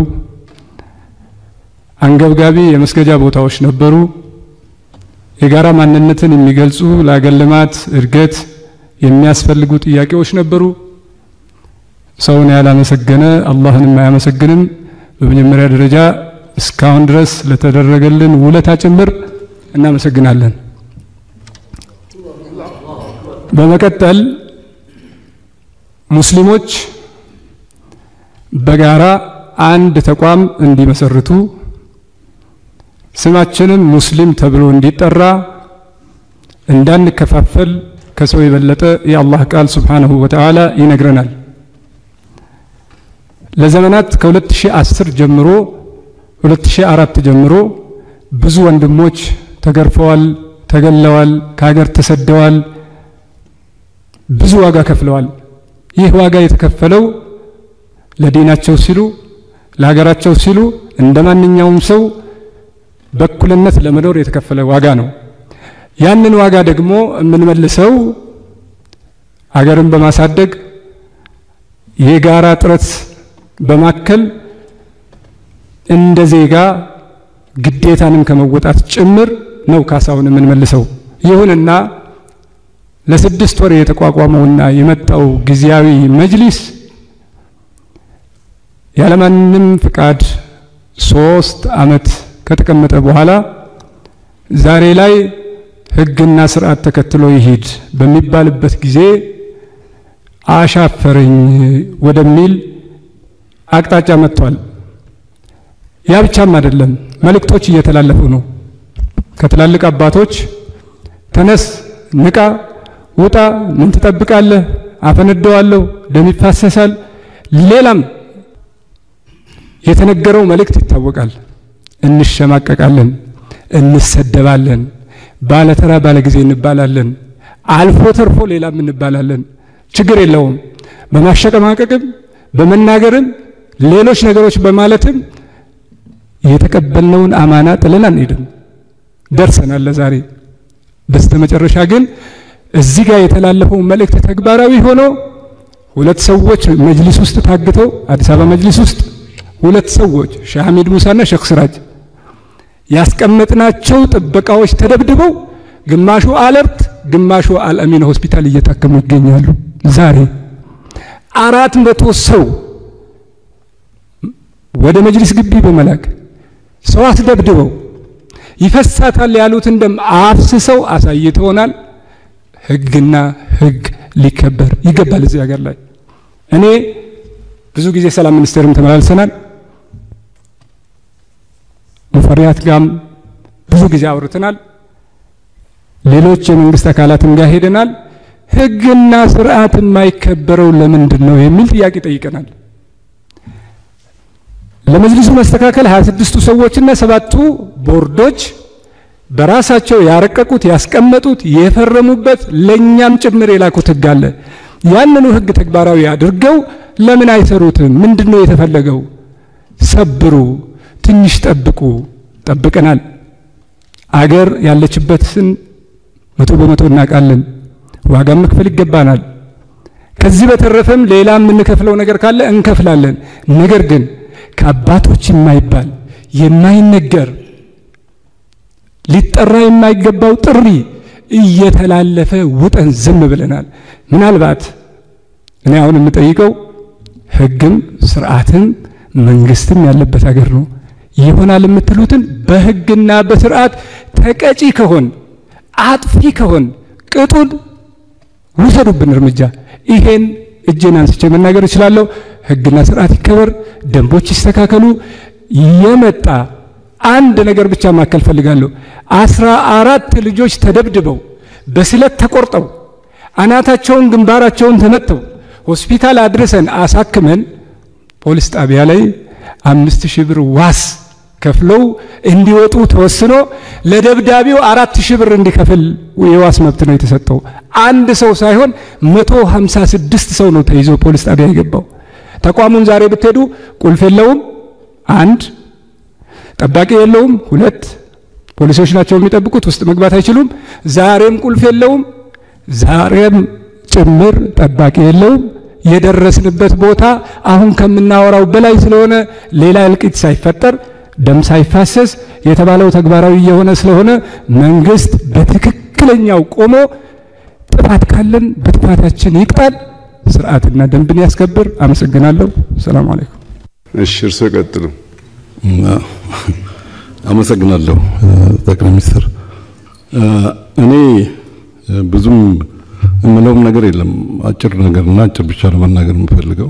S7: አንገብጋቢ የመስገጃ ቦታዎች ነበሩ። የጋራ ማንነትን የሚገልጹ ለአገር ልማት እድገት የሚያስፈልጉ ጥያቄዎች ነበሩ። ሰውን ያላመሰገነ አላህንም አያመሰግንም። በመጀመሪያ ደረጃ እስካሁን ድረስ ለተደረገልን ውለታ ጭምር እናመሰግናለን። በመቀጠል ሙስሊሞች በጋራ አንድ ተቋም እንዲመሰርቱ ስማችንም ሙስሊም ተብሎ እንዲጠራ እንዳንከፋፈል ከሰው የበለጠ የአላህ ቃል ሱብሓነሁ ወተዓላ ይነግረናል። ለዘመናት ከ2010 ጀምሮ 2004 ጀምሮ ብዙ ወንድሞች ተገርፈዋል፣ ተገለዋል፣ ከሀገር ተሰደዋል፣ ብዙ ዋጋ ከፍለዋል። ይህ ዋጋ የተከፈለው ለዲናቸው ሲሉ ለሀገራቸው ሲሉ እንደ ማንኛውም ሰው በእኩልነት ለመኖር የተከፈለ ዋጋ ነው። ያንን ዋጋ ደግሞ የምንመልሰው ሀገርን በማሳደግ የጋራ ጥረት በማከል እንደ ዜጋ ግዴታንም ከመወጣት ጭምር ነው ካሳውን የምንመልሰው። ይሁንና ለስድስት ወር የተቋቋመውና የመጣው ጊዜያዊ መጅሊስ ያለማንም ፍቃድ ሶስት ዓመት ከተቀመጠ በኋላ ዛሬ ላይ ሕግና ስርዓት ተከትሎ ይሂድ በሚባልበት ጊዜ አሻፈረኝ ወደሚል አቅጣጫ መጥቷል። ያ ብቻም አይደለም፣ መልእክቶች እየተላለፉ ነው። ከትላልቅ አባቶች ተነስ፣ ንቃ፣ ውጣ፣ ምን ትጠብቃለህ? አፈነደዋለሁ፣ ደም ይፋሰሳል። ሌላም የተነገረው መልእክት ይታወቃል። እንሸማቀቃለን፣ እንሰደባለን፣ ባለተራ ባለጊዜ እንባላለን፣ አልፎ ተርፎ ሌላም እንባላለን። ችግር የለውም። በማሸቀማቀቅም በመናገርም ሌሎች ነገሮች በማለትም የተቀበልነውን አማና ጥለን አንሄድም። ደርሰናል ለዛሬ። በስተመጨረሻ ግን እዚህ ጋር የተላለፈው መልእክት ተግባራዊ ሆኖ ሁለት ሰዎች መጅሊስ ውስጥ ታግተው አዲስ አበባ መጅሊስ ውስጥ ሁለት ሰዎች ሼህ ሐሚድ ሙሳና ሼክ ስራጅ ያስቀመጥናቸው ጥበቃዎች ተደብድበው ግማሹ አለርት ግማሹ አልአሚን ሆስፒታል እየታከሙ ይገኛሉ። ዛሬ አራት መቶ ሰው ወደ መጅሊስ ግቢ በመላክ ሰው አስደብድበው ይፈሳታል ያሉትን ደም አፍስሰው አሳይተውናል። ህግና ህግ ሊከበር ይገባል እዚህ ሀገር ላይ። እኔ ብዙ ጊዜ ሰላም ሚኒስቴርም ተመላልሰናል። ሙፈሪያት ጋም ብዙ ጊዜ አውርተናል። ሌሎች የመንግስት አካላትም ጋር ሄደናል። ህግና ስርዓት የማይከበረው ለምንድን ነው የሚል ጥያቄ ጠይቀናል። ለመጅሊሱ መስተካከል 26ቱ ሰዎችና ሰባቱ ቦርዶች በራሳቸው ያረቀቁት ያስቀመጡት የፈረሙበት ለእኛም ጭምር የላኩት ህግ አለ። ያንኑ ህግ ተግባራዊ አድርገው ለምን አይሰሩትም? ምንድን ነው የተፈለገው? ሰብሩ፣ ትንሽ ጠብቁ። ጠብቀናል። አገር ያለችበትን መቶ በመቶ እናውቃለን። ዋጋም መክፈል ይገባናል። ከዚህ በተረፈም ሌላ የምንከፍለው ነገር ካለ እንከፍላለን። ነገር ግን ከአባቶች የማይባል የማይነገር ሊጠራ የማይገባው ጥሪ እየተላለፈ ውጠን ዝም ብለናል። ምናልባት እኔ አሁን የምጠይቀው ህግም ስርዓትም መንግስትም ያለበት ሀገር ነው። ይሆናል የምትሉትን በህግና በስርዓት ተቀጪ ከሆን አጥፊ ከሆን ቅጡን ውሰዱብን እርምጃ። ይሄን እጄን አንስቼ መናገር እችላለሁ። ህግና ስርዓት ይከበር፣ ደንቦች ይስተካከሉ። የመጣ አንድ ነገር ብቻ ማከል ፈልጋለሁ። አስራ አራት ልጆች ተደብድበው በስለት ተቆርጠው አናታቸውን ግንባራቸውን ተመተው ሆስፒታል አድርሰን አሳክመን ፖሊስ ጣቢያ ላይ አምስት ሺህ ብር ዋስ ከፍለው እንዲወጡ ተወስኖ ለደብዳቤው አራት ሺህ ብር እንዲከፍል የዋስ መብት ነው የተሰጠው። አንድ ሰው ሳይሆን መቶ ሀምሳ ስድስት ሰው ነው ተይዞ ፖሊስ ጣቢያ የገባው። ተቋሙን ዛሬ ብትሄዱ ቁልፍ የለውም፣ አንድ ጠባቂ የለውም፣ ሁለት ፖሊሶች ናቸው የሚጠብቁት፣ ውስጥ መግባት አይችሉም። ዛሬም ቁልፍ የለውም፣ ዛሬም ጭምር ጠባቂ የለውም። የደረስንበት ቦታ አሁን ከምናወራው በላይ ስለሆነ ሌላ እልቂት ሳይፈጠር ደም ሳይፋሰስ የተባለው ተግባራዊ የሆነ ስለሆነ መንግስት በትክክለኛው ቆሞ ጥፋት ካለን በጥፋታችን ይቅጣል፣ ስርዓትና ደንብን ያስከብር። አመሰግናለሁ። ሰላም አለይኩም።
S2: እሺ፣ እርስዎ ይቀጥሉ።
S8: አመሰግናለሁ ጠቅላይ ሚኒስትር። እኔ ብዙም የምለውም ነገር የለም። አጭር ነገር እና አጭር ብቻ ነው መናገር የምፈልገው።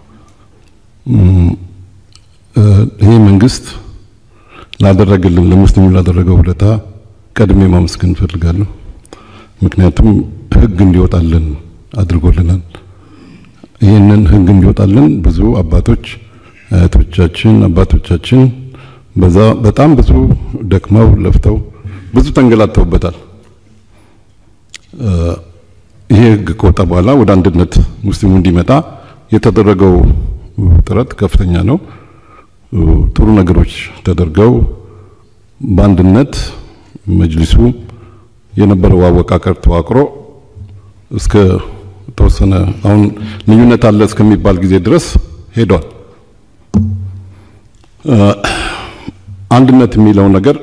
S8: ይሄ መንግስት ላደረገልን ለሙስሊሙ ላደረገው ውለታ ቀድሜ ማመስገን እፈልጋለሁ። ምክንያቱም ህግ እንዲወጣልን አድርጎልናል። ይህንን ህግ እንዲወጣልን ብዙ አባቶች አያቶቻችን፣ አባቶቻችን በዛ በጣም ብዙ ደክመው ለፍተው ብዙ ተንገላተውበታል። ይሄ ህግ ከወጣ በኋላ ወደ አንድነት ሙስሊሙ እንዲመጣ የተደረገው ጥረት ከፍተኛ ነው። ጥሩ ነገሮች ተደርገው በአንድነት መጅሊሱ የነበረው አወቃቀር ተዋቅሮ እስከ ተወሰነ አሁን ልዩነት አለ እስከሚባል ጊዜ ድረስ ሄዷል። አንድነት የሚለው ነገር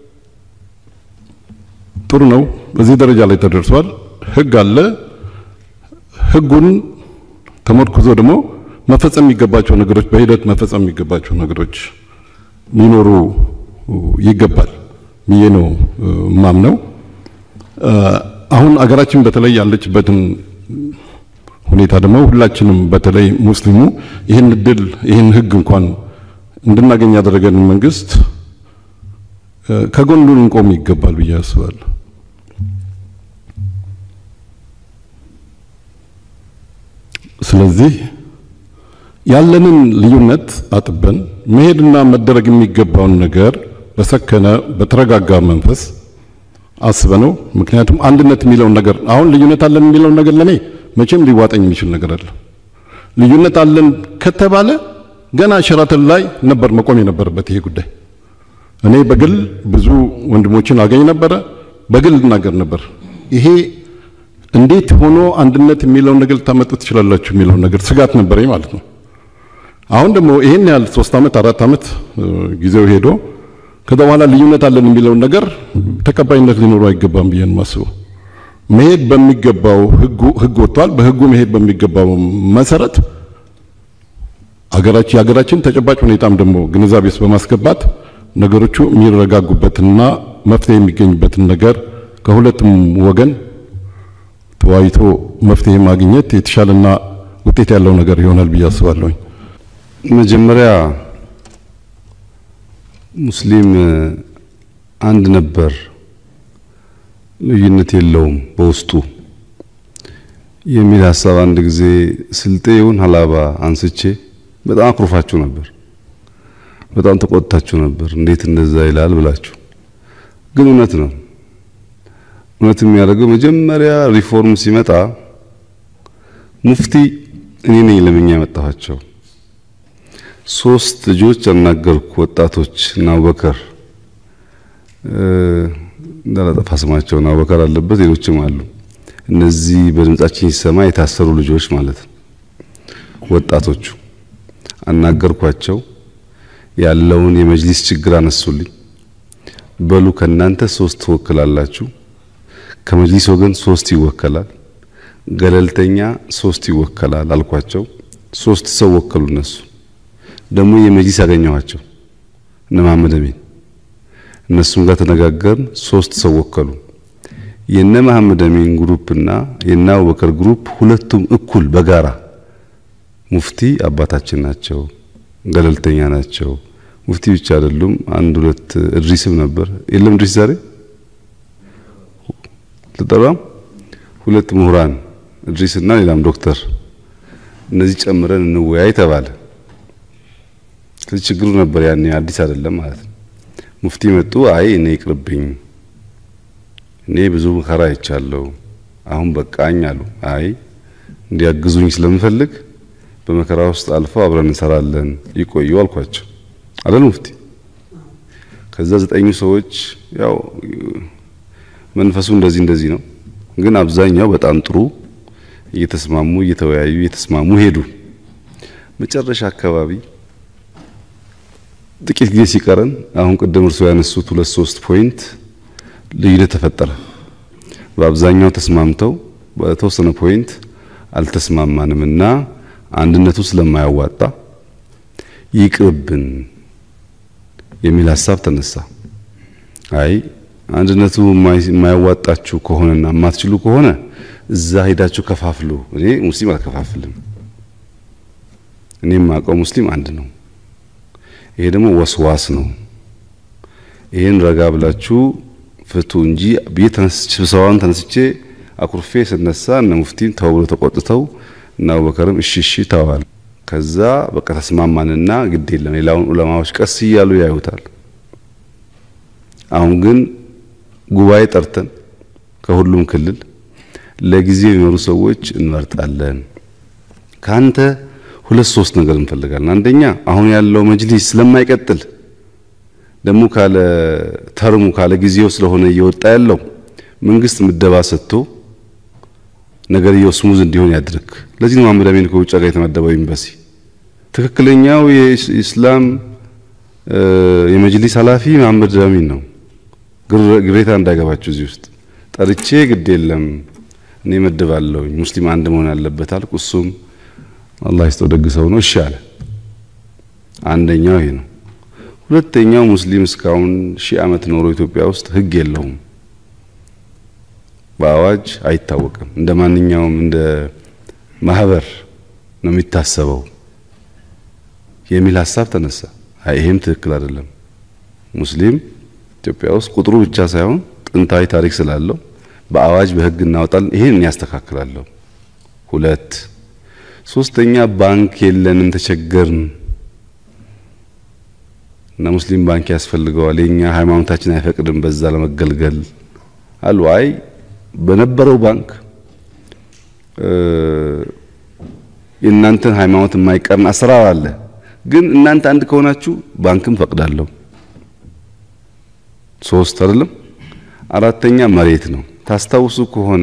S8: ጥሩ ነው። በዚህ ደረጃ ላይ ተደርሷል። ህግ አለ። ህጉን ተመርኩዞ ደግሞ መፈጸም የሚገባቸው ነገሮች በሂደት መፈጸም የሚገባቸው ነገሮች ሊኖሩ ይገባል ብዬ ነው ማምነው። አሁን አገራችን በተለይ ያለችበትን ሁኔታ ደግሞ ሁላችንም በተለይ ሙስሊሙ ይህን እድል ይህን ህግ እንኳን እንድናገኝ ያደረገንን መንግስት ከጎኑ ልንቆም ይገባል ብዬ አስባለሁ። ስለዚህ ያለንን ልዩነት አጥበን መሄድና መደረግ የሚገባውን ነገር በሰከነ በተረጋጋ መንፈስ አስበነው። ምክንያቱም አንድነት የሚለውን ነገር አሁን ልዩነት አለን የሚለውን ነገር ለኔ መቼም ሊዋጠኝ የሚችል ነገር አለ። ልዩነት አለን ከተባለ ገና ሸራተን ላይ ነበር መቆም የነበረበት ይሄ ጉዳይ። እኔ በግል ብዙ ወንድሞችን አገኝ ነበረ፣ በግል እናገር ነበር። ይሄ እንዴት ሆኖ አንድነት የሚለውን ነገር ልታመጡ ትችላላችሁ የሚለውን ነገር ስጋት ነበረኝ ማለት ነው። አሁን ደግሞ ይሄን ያህል ሶስት ዓመት አራት ዓመት ጊዜው ሄዶ ከዛ በኋላ ልዩነት አለን የሚለውን ነገር ተቀባይነት ሊኖረው አይገባም ብዬ ነው የማስበው። መሄድ በሚገባው ህጉ ህግ ወጥቷል። በህጉ መሄድ በሚገባው መሰረት አገራችን የሀገራችን ተጨባጭ ሁኔታም ደግሞ ግንዛቤ ውስጥ በማስገባት ነገሮቹ የሚረጋጉበትና መፍትሄ የሚገኝበትን ነገር ከሁለቱም ወገን ተወያይቶ መፍትሄ ማግኘት የተሻለና ውጤት ያለው ነገር ይሆናል ብዬ አስባለሁኝ።
S2: መጀመሪያ ሙስሊም አንድ ነበር፣ ልዩነት የለውም በውስጡ የሚል ሀሳብ አንድ ጊዜ ስልጤ ይሁን ሀላባ አንስቼ በጣም አኩርፋችሁ ነበር። በጣም ተቆጥታችሁ ነበር። እንዴት እንደዛ ይላል ብላችሁ። ግን እውነት ነው። እውነት የሚያደርገው መጀመሪያ ሪፎርም ሲመጣ ሙፍቲ እኔ ነኝ ለምኛ ያመጣኋቸው። ሶስት ልጆች አናገርኩ፣ ወጣቶች እና አቡበከር እንዳላጠፋ ስማቸውን አቡበከር አለበት፣ ሌሎችም አሉ። እነዚህ በድምጻችን ሲሰማ የታሰሩ ልጆች ማለት ነው። ወጣቶቹ አናገርኳቸው። ያለውን የመጅሊስ ችግር አነሱልኝ። በሉ ከናንተ ሶስት ትወክላላችሁ፣ ከመጅሊስ ወገን ሶስት ይወከላል፣ ገለልተኛ ሶስት ይወከላል አልኳቸው። ሶስት ሰው ወከሉ። እነሱ ደግሞ የመጅሊስ ያገኘኋቸው እነ መሐመድ አሚን እነሱም ጋር ተነጋገርን። ሶስት ሰው ወከሉ። የነ መሐመድ አሚን ግሩፕ እና የነ አቡበከር ግሩፕ ሁለቱም እኩል በጋራ ሙፍቲ አባታችን ናቸው፣ ገለልተኛ ናቸው። ሙፍቲ ብቻ አይደሉም። አንድ ሁለት እድሪስም ነበር የለም እድሪስ ዛሬ ልጠራም ሁለት ምሁራን እድሪስ እና ሌላም ዶክተር እነዚህ ጨምረን እንወያይ ተባለ። ስለዚህ ችግሩ ነበር ያኔ አዲስ አይደለም ማለት ነው። ሙፍቲ መጡ። አይ እኔ ይቅርብኝ፣ እኔ ብዙ መከራ አይቻለሁ፣ አሁን በቃኝ አሉ። አይ እንዲያግዙኝ ስለምፈልግ በመከራ ውስጥ አልፈው አብረን እንሰራለን፣ ይቆዩ አልኳቸው። አይደል ሙፍቲ? ከዛ ዘጠኙ ሰዎች ያው መንፈሱ እንደዚህ እንደዚህ ነው፣ ግን አብዛኛው በጣም ጥሩ እየተስማሙ እየተወያዩ እየተስማሙ ሄዱ። መጨረሻ አካባቢ ጥቂት ጊዜ ሲቀረን አሁን ቅድም እርስዎ ያነሱት ሁለት ሶስት ፖይንት ልዩነት ተፈጠረ። በአብዛኛው ተስማምተው በተወሰነ ፖይንት አልተስማማንም እና አንድነቱ ስለማያዋጣ ይቅርብን የሚል ሀሳብ ተነሳ። አይ አንድነቱ የማያዋጣችሁ ከሆነና የማትችሉ ከሆነ እዛ ሄዳችሁ ከፋፍሉ። እኔ ሙስሊም አልከፋፍልም። እኔ የማውቀው ሙስሊም አንድ ነው። ይሄ ደግሞ ወስዋስ ነው። ይሄን ረጋ ብላችሁ ፍቱ እንጂ ብዬ ተነስቼ ስብሰባውን ተነስቼ አኩርፌ ስነሳ እነ ሙፍቲም ተው ብሎ ተቆጥተው እና አቡበከርም እሺ እሺ ተዋል። ከዛ በቃ ተስማማንና ግድ የለም ሌላውን ዑለማዎች ቀስ እያሉ ያዩታል። አሁን ግን ጉባኤ ጠርተን ከሁሉም ክልል ለጊዜው የሚመሩ ሰዎች እንመርጣለን። ካንተ ሁለት ሶስት ነገር እንፈልጋለን። አንደኛ አሁን ያለው መጅሊስ ስለማይቀጥል ደግሞ ካለ ተርሙ ካለ ጊዜው ስለሆነ እየወጣ ያለው መንግስት ምደባ ሰጥቶ ነገርየው ስሙዝ እንዲሆን ያድርግ። ለዚህ ነው መሐመድ አሚን ከውጭ ጋር የተመደበው ኤምባሲ። ትክክለኛው የኢስላም የመጅሊስ ኃላፊ መሐመድ አሚን ነው። ግሬታ እንዳይገባችሁ እዚህ ውስጥ ጠርቼ ግድ የለም እኔ መድባለሁ ሙስሊም አንድ መሆን አለበት አልኩ። እሱም አላህ ይስጠው ደግ ሰው ነው፣ እሺ አለ። አንደኛው ይሄ ነው። ሁለተኛው ሙስሊም እስካሁን ሺህ ዓመት ኖሮ ኢትዮጵያ ውስጥ ህግ የለውም፣ በአዋጅ አይታወቅም። እንደ ማንኛውም እንደ ማህበር ነው የሚታሰበው የሚል ሀሳብ ተነሳ። አይ ይሄም ትክክል አይደለም። ሙስሊም ኢትዮጵያ ውስጥ ቁጥሩ ብቻ ሳይሆን ጥንታዊ ታሪክ ስላለው በአዋጅ በህግ እናወጣለን። ይሄን እኔ ያስተካክላለሁ። ሁለት ሶስተኛ ባንክ የለንም ተቸገርን እና ሙስሊም ባንክ ያስፈልገዋል። የኛ ሃይማኖታችን አይፈቅድም በዛ ለመገልገል አሉ። አይ በነበረው ባንክ የእናንተን ሃይማኖት የማይቀርን አሰራር አለ። ግን እናንተ አንድ ከሆናችሁ ባንክም ፈቅዳለሁ። ሶስት አይደለም። አራተኛ መሬት ነው። ታስታውሱ ከሆነ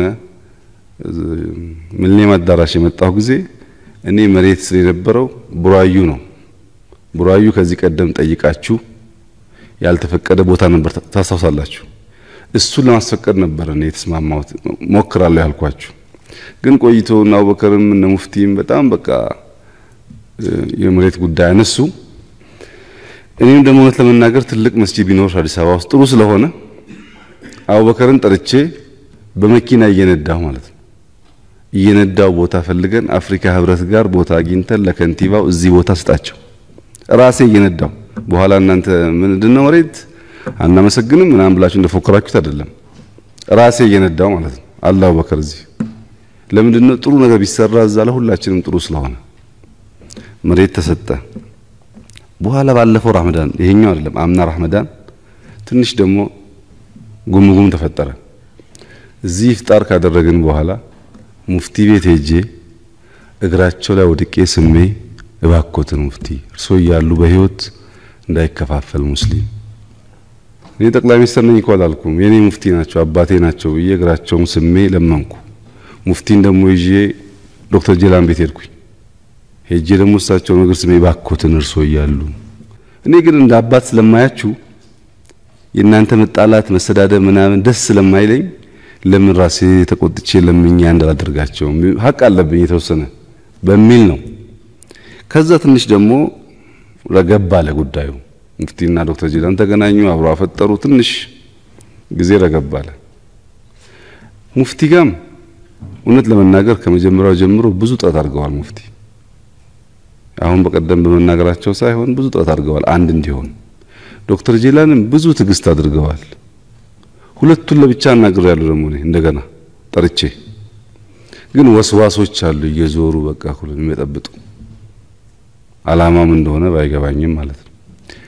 S2: ሚሊኒየም አዳራሽ የመጣሁ ጊዜ እኔ መሬት ስለ የነበረው ቡራዩ ነው። ቡራዩ ከዚህ ቀደም ጠይቃችሁ ያልተፈቀደ ቦታ ነበር፣ ታስታውሳላችሁ። እሱን ለማስፈቀድ ነበር እኔ የተስማማሁት ሞክራለሁ ያልኳችሁ። ግን ቆይቶ እና አቡበከርም እነ ሙፍቲም በጣም በቃ የመሬት ጉዳይ አነሱ። እኔም ደግሞ እውነት ለመናገር ትልቅ መስጂድ ቢኖር አዲስ አበባ ውስጥ ጥሩ ስለሆነ አቡበከርን ጠርቼ በመኪና እየነዳሁ ማለት ነው እየነዳው ቦታ ፈልገን አፍሪካ ህብረት ጋር ቦታ አግኝተን ለከንቲባው እዚህ ቦታ ስጣቸው ራሴ እየነዳው በኋላ እናንተ ምንድነው መሬት አናመሰግንም ምናምን ብላችሁ እንደፎከራችሁት አይደለም። ራሴ እየነዳው ማለት ነው። አለ አቡበከር እዚህ ለምንድነው ጥሩ ነገር ቢሰራ እዛ ለሁላችንም ጥሩ ስለሆነ መሬት ተሰጠ። በኋላ ባለፈው ረመዳን ይሄኛው አይደለም አምና ረመዳን ትንሽ ደግሞ ጉምጉም ተፈጠረ። እዚህ ኢፍጣር ካደረግን በኋላ ሙፍቲ ቤት ሄጄ እግራቸው ላይ ወድቄ ስሜ እባኮትን ሙፍቲ እርሶ እያሉ በህይወት እንዳይከፋፈል ሙስሊም እኔ ጠቅላይ ሚኒስትር ነኝ እኮ አላልኩም። የኔ ሙፍቲ ናቸው አባቴ ናቸው ብዬ እግራቸውን ስሜ ለመንኩ። ሙፍቲን ደግሞ ይዤ ዶክተር ጀላን ቤት ሄድኩኝ። ሄጄ ደግሞ እሳቸውን እግር ስሜ እባኮትን እርሶ እያሉ እኔ ግን እንደ አባት ስለማያችሁ የእናንተ መጣላት መሰዳደብ ምናምን ደስ ስለማይለኝ ለምን ራሴ ተቆጥቼ ለምኛ እንዳላደርጋቸው ሀቅ አለብኝ የተወሰነ በሚል ነው። ከዛ ትንሽ ደግሞ ረገብ አለ ጉዳዩ። ሙፍቲና ዶክተር ጂላን ተገናኙ፣ አብረው አፈጠሩ። ትንሽ ጊዜ ረገብ አለ። ሙፍቲ ጋም እውነት ለመናገር ከመጀመሪያው ጀምሮ ብዙ ጥረት አድርገዋል። ሙፍቲ አሁን በቀደም በመናገራቸው ሳይሆን ብዙ ጥረት አድርገዋል አንድ እንዲሆን። ዶክተር ጄላንም ብዙ ትዕግስት አድርገዋል። ሁለቱን ለብቻ አናግሬያለሁ ደግሞ እኔ እንደገና ጠርቼ ግን ወስዋሶች አሉ እየዞሩ በቃ ሁሉን የሚጠብጡ አላማም እንደሆነ ባይገባኝም ማለት ነው።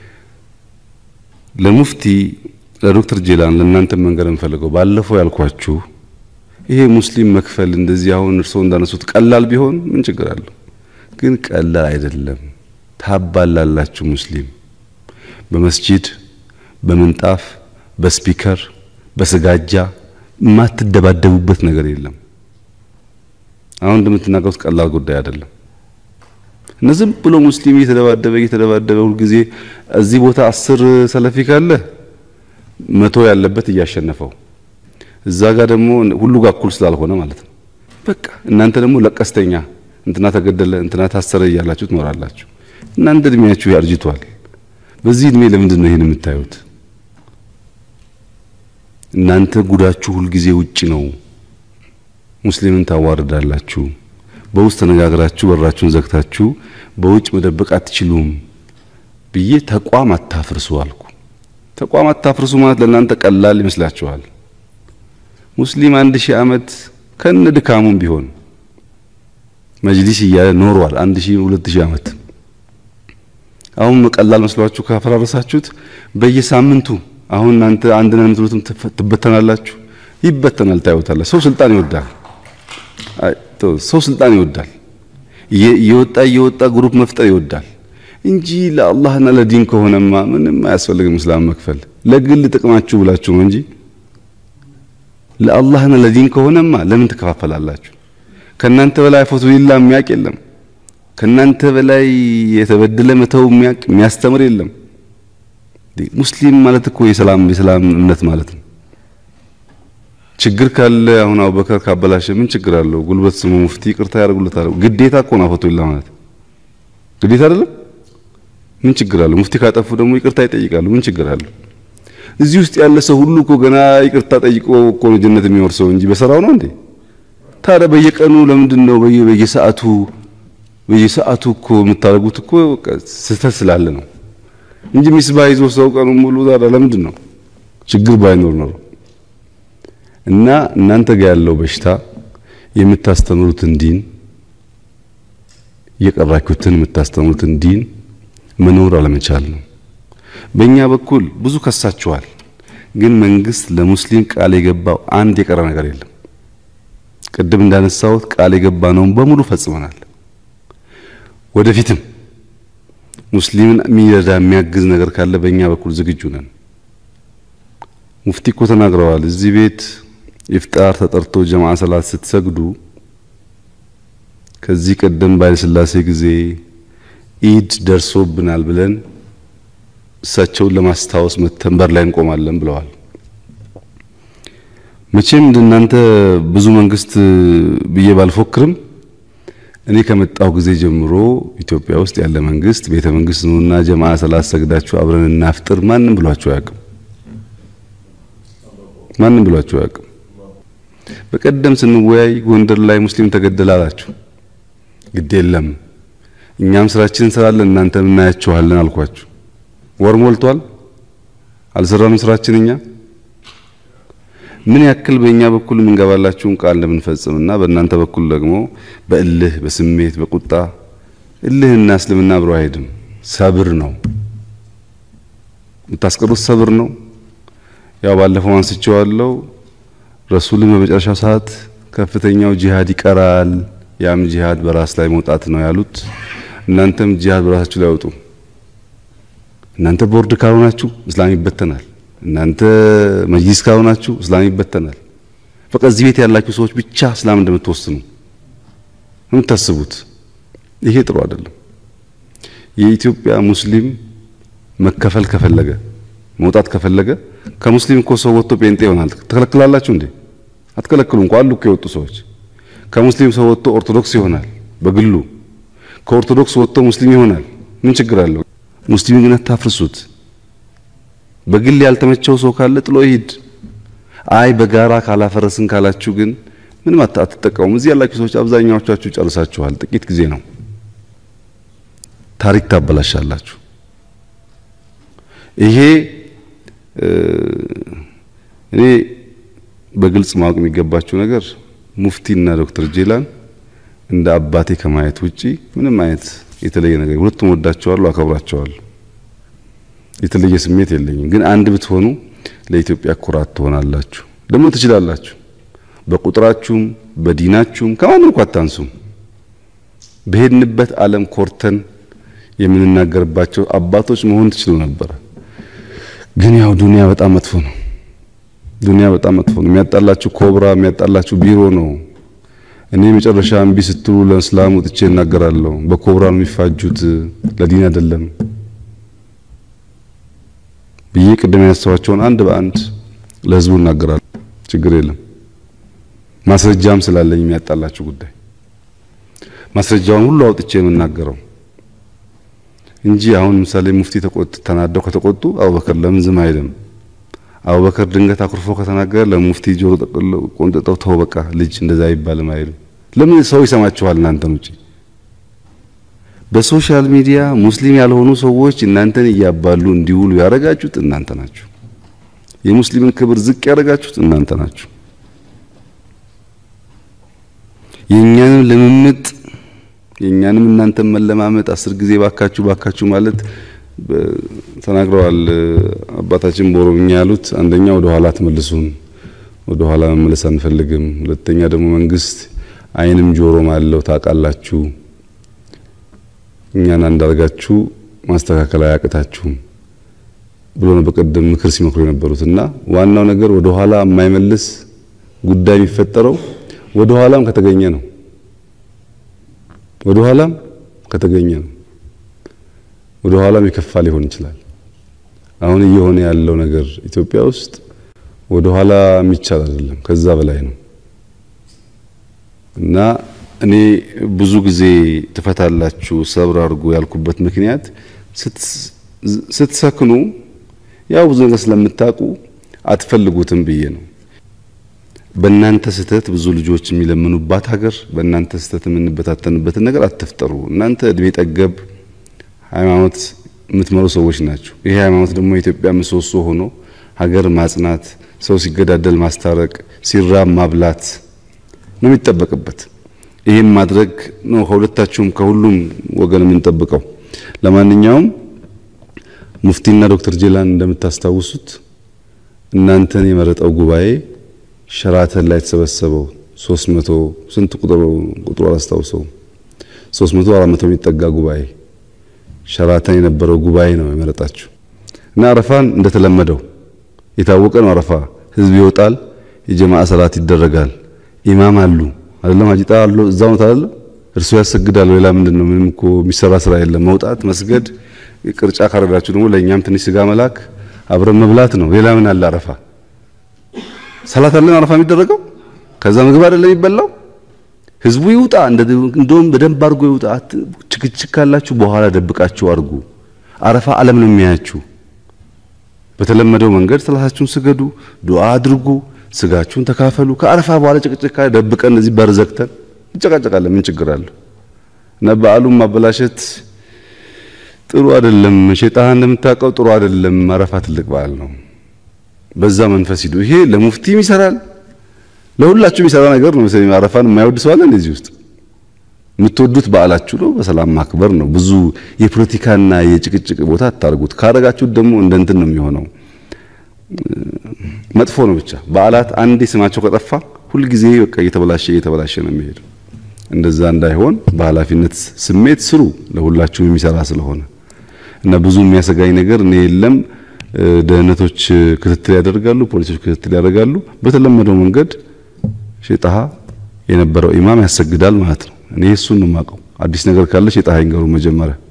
S2: ለሙፍቲ ለዶክተር ጄላን ለእናንተ መንገር እንፈልገው ባለፈው ያልኳችሁ ይሄ ሙስሊም መክፈል እንደዚህ አሁን እርስዎ እንዳነሱት ቀላል ቢሆን ምን ችግር አለው? ግን ቀላል አይደለም። ታባላላችሁ። ሙስሊም በመስጂድ በምንጣፍ በስፒከር በስጋጃ የማትደባደቡበት ነገር የለም። አሁን እንደምትናገሩት ቀላል ጉዳይ አይደለም። እና ዝም ብሎ ሙስሊም እየተደባደበ እየተደባደበ ሁልጊዜ እዚህ ቦታ አስር ሰለፊ ካለ መቶ ያለበት እያሸነፈው እዛ ጋር ደግሞ ሁሉ ጋር እኩል ስላልሆነ ማለት ነው። በቃ እናንተ ደግሞ ለቀስተኛ እንትና ተገደለ እንትና ታሰረ እያላችሁ ትኖራላችሁ። እናንተ እድሜያችሁ ያርጅቷል። በዚህ እድሜ ለምንድን ነው ይሄን የምታዩት? እናንተ ጉዳችሁ ሁልጊዜ ውጭ ነው። ሙስሊምን ታዋርዳላችሁ። በውስጥ ተነጋግራችሁ በራችሁን ዘግታችሁ በውጭ መደበቅ አትችሉም ብዬ ተቋም አታፍርሱ አልኩ። ተቋም አታፍርሱ ማለት ለእናንተ ቀላል ይመስላችኋል። ሙስሊም አንድ ሺህ ዓመት ከነ ድካሙም ቢሆን መጅሊስ እያለ ኖሯል። አንድ ሺህ ሁለት ሺህ ዓመት አሁን ቀላል መስሏችሁ ካፈራረሳችሁት በየሳምንቱ አሁን እናንተ አንድ ነን የምትሉትም ትበተናላችሁ። ይበተናል፣ ታዩታለ። ሰው ስልጣን ይወዳል። ሰው ስልጣን ይወዳል። እየወጣ እየወጣ ግሩፕ መፍጠር ይወዳል እንጂ ለአላህና ለዲን ከሆነማ ምንም አያስፈልግም እስላም መክፈል። ለግል ጥቅማችሁ ብላችሁ ነው እንጂ ለአላህና ለዲን ከሆነማ ለምን ትከፋፈላላችሁ? ከናንተ በላይ ፎቶ ሊላ የሚያውቅ የለም። ከናንተ በላይ የተበደለ መተው የሚያውቅ የሚያስተምር የለም። ሙስሊም ማለት እኮ የሰላም የሰላም እምነት ማለት ነው። ችግር ካለ አሁን አቡበከር ካበላሸ ምን ችግር አለው? ጉልበት ስሙ ሙፍቲ ይቅርታ ያደርጉለታል። ግዴታ እኮ ነው ፎቶ ሊላ ማለት ግዴታ አይደለም። ምን ችግር አለው? ሙፍቲ ካጠፉ ደግሞ ይቅርታ ይጠይቃሉ። ምን ችግር አለው? እዚህ ውስጥ ያለ ሰው ሁሉ እኮ ገና ይቅርታ ጠይቆ እኮ ነው ጀነት የሚወርሰው እንጂ በሰራው ነው እንዴ? ታዲያ በየቀኑ ለምንድን ነው በየሰዓቱ በየሰዓቱ እኮ የምታደርጉት እኮ ስህተት ስላለ ነው እንጂ ሚስባህ ይዞ ሰው ቀኑ ሙሉ ታዲያ ለምንድን ነው ችግር ባይኖር ነው። እና እናንተ ጋር ያለው በሽታ የምታስተምሩትን ዲን የቀራችሁትን የምታስተምሩትን ዲን መኖር አለመቻል ነው። በእኛ በኩል ብዙ ከሳችኋል፣ ግን መንግስት ለሙስሊም ቃል የገባው አንድ የቀረ ነገር የለም። ቅድም እንዳነሳሁት ቃል የገባነውን በሙሉ ፈጽመናል። ወደፊትም ሙስሊምን የሚረዳ የሚያግዝ ነገር ካለ በእኛ በኩል ዝግጁ ነን። ሙፍቲ እኮ ተናግረዋል። እዚህ ቤት ኢፍጣር ተጠርቶ ጀማዓ ሰላት ስትሰግዱ ከዚህ ቀደም በኃይለሥላሴ ጊዜ ኢድ ደርሶብናል ብለን እሳቸውን ለማስታወስ መተን በር ላይ እንቆማለን ብለዋል። መቼም እንደናንተ ብዙ መንግስት ብዬ ባልፎክርም እኔ ከመጣሁ ጊዜ ጀምሮ ኢትዮጵያ ውስጥ ያለ መንግስት ቤተ መንግስት ነውና ጀማዓ ሰላት ሰግዳችሁ አብረን እናፍጥር ማንም ብሏቸው አያውቅም። ማንም ብሏቸው አያውቅም። በቀደም ስንወያይ ጎንደር ላይ ሙስሊም ተገደለ አላችሁ። ግድ የለም እኛም ስራችን እንሰራለን እናንተም እናያችኋለን አልኳችሁ። ወር ሞልቷል። አልሰራንም ስራችን እኛ ምን ያክል በእኛ በኩል የምንገባላችሁን ቃል እንደምንፈጽምና በእናንተ በኩል ደግሞ በእልህ በስሜት በቁጣ እልህና እስልምና አብሮ አይሄድም። ሰብር ነው የምታስቀሩት፣ ሰብር ነው። ያው ባለፈው አንስቼዋለሁ። ረሱልን በመጨረሻው ሰዓት ከፍተኛው ጂሃድ ይቀራል፣ ያም ጂሃድ በራስ ላይ መውጣት ነው ያሉት። እናንተም ጂሃድ በራሳችሁ ላይ አውጡ። እናንተ ቦርድ ካልሆናችሁ እስላም ይበተናል። እናንተ መጅሊስ ካልሆናችሁ እስላም ይበተናል። በቃ እዚህ ቤት ያላችሁ ሰዎች ብቻ እስላም እንደምትወስኑ የምታስቡት ይሄ ጥሩ አይደለም። የኢትዮጵያ ሙስሊም መከፈል ከፈለገ መውጣት ከፈለገ ከሙስሊም እኮ ሰው ወጥቶ ጴንጤ ይሆናል። ትከለክላላችሁ እንዴ? አትከለክሉ እንኳ አሉ እኮ የወጡ ሰዎች። ከሙስሊም ሰው ወጥቶ ኦርቶዶክስ ይሆናል በግሉ ከኦርቶዶክስ ወጥቶ ሙስሊም ይሆናል። ምን ችግር አለው? ሙስሊም ግን አታፍርሱት። በግል ያልተመቸው ሰው ካለ ጥሎ ይሂድ። አይ በጋራ ካላፈረስን ካላችሁ ግን ምንም አትጠቀሙም። እዚህ ያላችሁ ሰዎች አብዛኛዎቻችሁ ጨርሳችኋል። ጥቂት ጊዜ ነው ታሪክ ታበላሻላችሁ። ይሄ እኔ በግልጽ ማወቅ የሚገባቸው ነገር ሙፍቲና ዶክተር ጄላን እንደ አባቴ ከማየት ውጪ ምንም አይነት የተለየ ነገር ሁለቱም ወዳቸዋለሁ፣ አከብራቸዋለሁ። የተለየ ስሜት የለኝም። ግን አንድ ብትሆኑ ለኢትዮጵያ ኩራት ትሆናላችሁ። ደግሞ ትችላላችሁ። በቁጥራችሁም በዲናችሁም ከማንም እኮ አታንሱም። በሄድንበት ዓለም ኮርተን የምንናገርባቸው አባቶች መሆን ትችሉ ነበረ። ግን ያው ዱንያ በጣም መጥፎ ነው። ዱንያ በጣም መጥፎ ነው። የሚያጣላችሁ ኮብራ፣ የሚያጣላችሁ ቢሮ ነው። እኔ መጨረሻ እምቢ ስትሉ ለእስላም ወጥቼ እናገራለሁ። በኮብራ ነው የሚፋጁት፣ ለዲን አይደለም ብዬ ቅድም ያነሳኋቸውን አንድ በአንድ ለህዝቡ እናገራለሁ። ችግር የለም። ማስረጃም ስላለኝ የሚያጣላችሁ ጉዳይ ማስረጃውን ሁሉ አውጥቼ የምናገረው እንጂ አሁን ምሳሌ ሙፍቲ ተቆጥ ተናደው ከተቆጡ አቡበከር ለምን ዝም አይልም? አቡበከር ድንገት አኩርፎ ከተናገረ ለሙፍቲ ጆሮ ቆንጥጠው ተው በቃ ልጅ እንደዛ አይባልም አይልም። ለምን ሰው ይሰማችኋል? እናንተን ውጪ በሶሻል ሚዲያ ሙስሊም ያልሆኑ ሰዎች እናንተን እያባሉ እንዲውሉ ያደረጋችሁት እናንተ ናችሁ። የሙስሊምን ክብር ዝቅ ያደረጋችሁት እናንተ ናችሁ። የእኛንም ልምምጥ የእኛንም እናንተን መለማመጥ አስር ጊዜ ባካችሁ ባካችሁ ማለት ተናግረዋል አባታችን በኦሮምኛ ያሉት። አንደኛ ወደ ኋላ አትመልሱን፣ ወደ ኋላ መመለስ አንፈልግም። ሁለተኛ ደግሞ መንግስት ዓይንም ጆሮም አለው ታውቃላችሁ። እኛን አንዳርጋችሁ ማስተካከል አያቅታችሁም ብሎ ነው በቀደም ምክር ሲመክሩ የነበሩት እና ዋናው ነገር ወደ ኋላ የማይመልስ ጉዳይ የሚፈጠረው ወደ ኋላም ከተገኘ ነው። ወደ ኋላም ከተገኘ ነው። ወደ ኋላም የከፋ ሊሆን ይችላል። አሁን እየሆነ ያለው ነገር ኢትዮጵያ ውስጥ ወደ ኋላ የሚቻል አይደለም፣ ከዛ በላይ ነው እና እኔ ብዙ ጊዜ ትፈታላችሁ ሰብር አድርጎ ያልኩበት ምክንያት ስትሰክኑ ያው ብዙ ነገር ስለምታውቁ አትፈልጉትም ብዬ ነው። በእናንተ ስህተት ብዙ ልጆች የሚለምኑባት ሀገር፣ በእናንተ ስህተት የምንበታተንበትን ነገር አትፍጠሩ። እናንተ እድሜ ጠገብ ሃይማኖት የምትመሩ ሰዎች ናቸው። ይሄ ሃይማኖት ደግሞ የኢትዮጵያ ምሰሶ ሆኖ ሀገር ማጽናት፣ ሰው ሲገዳደል ማስታረቅ፣ ሲራብ ማብላት ነው የሚጠበቅበት። ይህም ማድረግ ነው ከሁለታችሁም ከሁሉም ወገን የምንጠብቀው። ለማንኛውም ሙፍቲና ዶክተር ጄላን እንደምታስታውሱት እናንተን የመረጠው ጉባኤ ሸራተን ላይ የተሰበሰበው 300 ስንት ቁጥሩ ቁጥሩ አላስታውሰውም 300 400 የሚጠጋ ጉባኤ ሸራተን የነበረው ጉባኤ ነው የመረጣችሁ እና አረፋን እንደተለመደው የታወቀ ነው። አረፋ ህዝብ ይወጣል፣ የጀማዓ ሰላት ይደረጋል፣ ኢማም አሉ አይደለም አጂጣ አሉ እዛው ነው አይደለም እርሱ ያሰግዳል። ሌላ ምንድን ነው? ምንም እኮ የሚሰራ ስራ የለም። መውጣት፣ መስገድ፣ ቅርጫ ካረዳችሁ ደግሞ ለእኛም ትንሽ ስጋ መላክ፣ አብረን መብላት ነው። ሌላ ምን አለ? አረፋ ሰላት አለን አረፋ የሚደረገው ከዛ ምግብ አይደለም የሚበላው። ህዝቡ ይውጣ፣ እንደውም በደንብ አድርጎ ይውጣ። ችክችክ ካላችሁ በኋላ ደብቃችሁ አድርጉ። አረፋ ዓለም ነው የሚያያችሁ። በተለመደው መንገድ ሰላታችሁን ስገዱ፣ ዱዓ አድርጉ፣ ስጋችሁን ተካፈሉ። ከአረፋ በኋላ ጭቅጭቅ ካለ ደብቀን እዚህ በር ዘግተን እንጨቃጨቃለን። ምን ችግር አለው? እና በዓሉን ማበላሸት ጥሩ አይደለም። ሸይጣን እንደምታውቀው ጥሩ አይደለም። አረፋ ትልቅ በዓል ነው። በዛ መንፈስ ሂዱ። ይሄ ለሙፍቲም ይሰራል፣ ለሁላችሁም የሚሰራ ነገር ነው። መሰለኝ አረፋን የማይወድ ሰው አለ እንደዚህ ውስጥ? የምትወዱት በዓላችሁ ነው፣ በሰላም ማክበር ነው። ብዙ የፖለቲካና የጭቅጭቅ ቦታ አታርጉት። ካረጋችሁት ደግሞ እንደ እንትን ነው የሚሆነው፣ መጥፎ ነው። ብቻ በዓላት አንዴ ስማቸው ከጠፋ ሁልጊዜ በቃ እየተበላሸ እየተበላሸ ነው የሚሄደው። እንደዛ እንዳይሆን በኃላፊነት ስሜት ስሩ፣ ለሁላችሁም የሚሰራ ስለሆነ እና ብዙ የሚያሰጋኝ ነገር እኔ የለም። ደህንነቶች ክትትል ያደርጋሉ፣ ፖሊሶች ክትትል ያደርጋሉ። በተለመደው መንገድ ሼጣሃ የነበረው ኢማም ያሰግዳል ማለት ነው። እኔ እሱን ነው የማውቀው። አዲስ ነገር ካለ ሼጣሃ ይንገሩ መጀመሪያ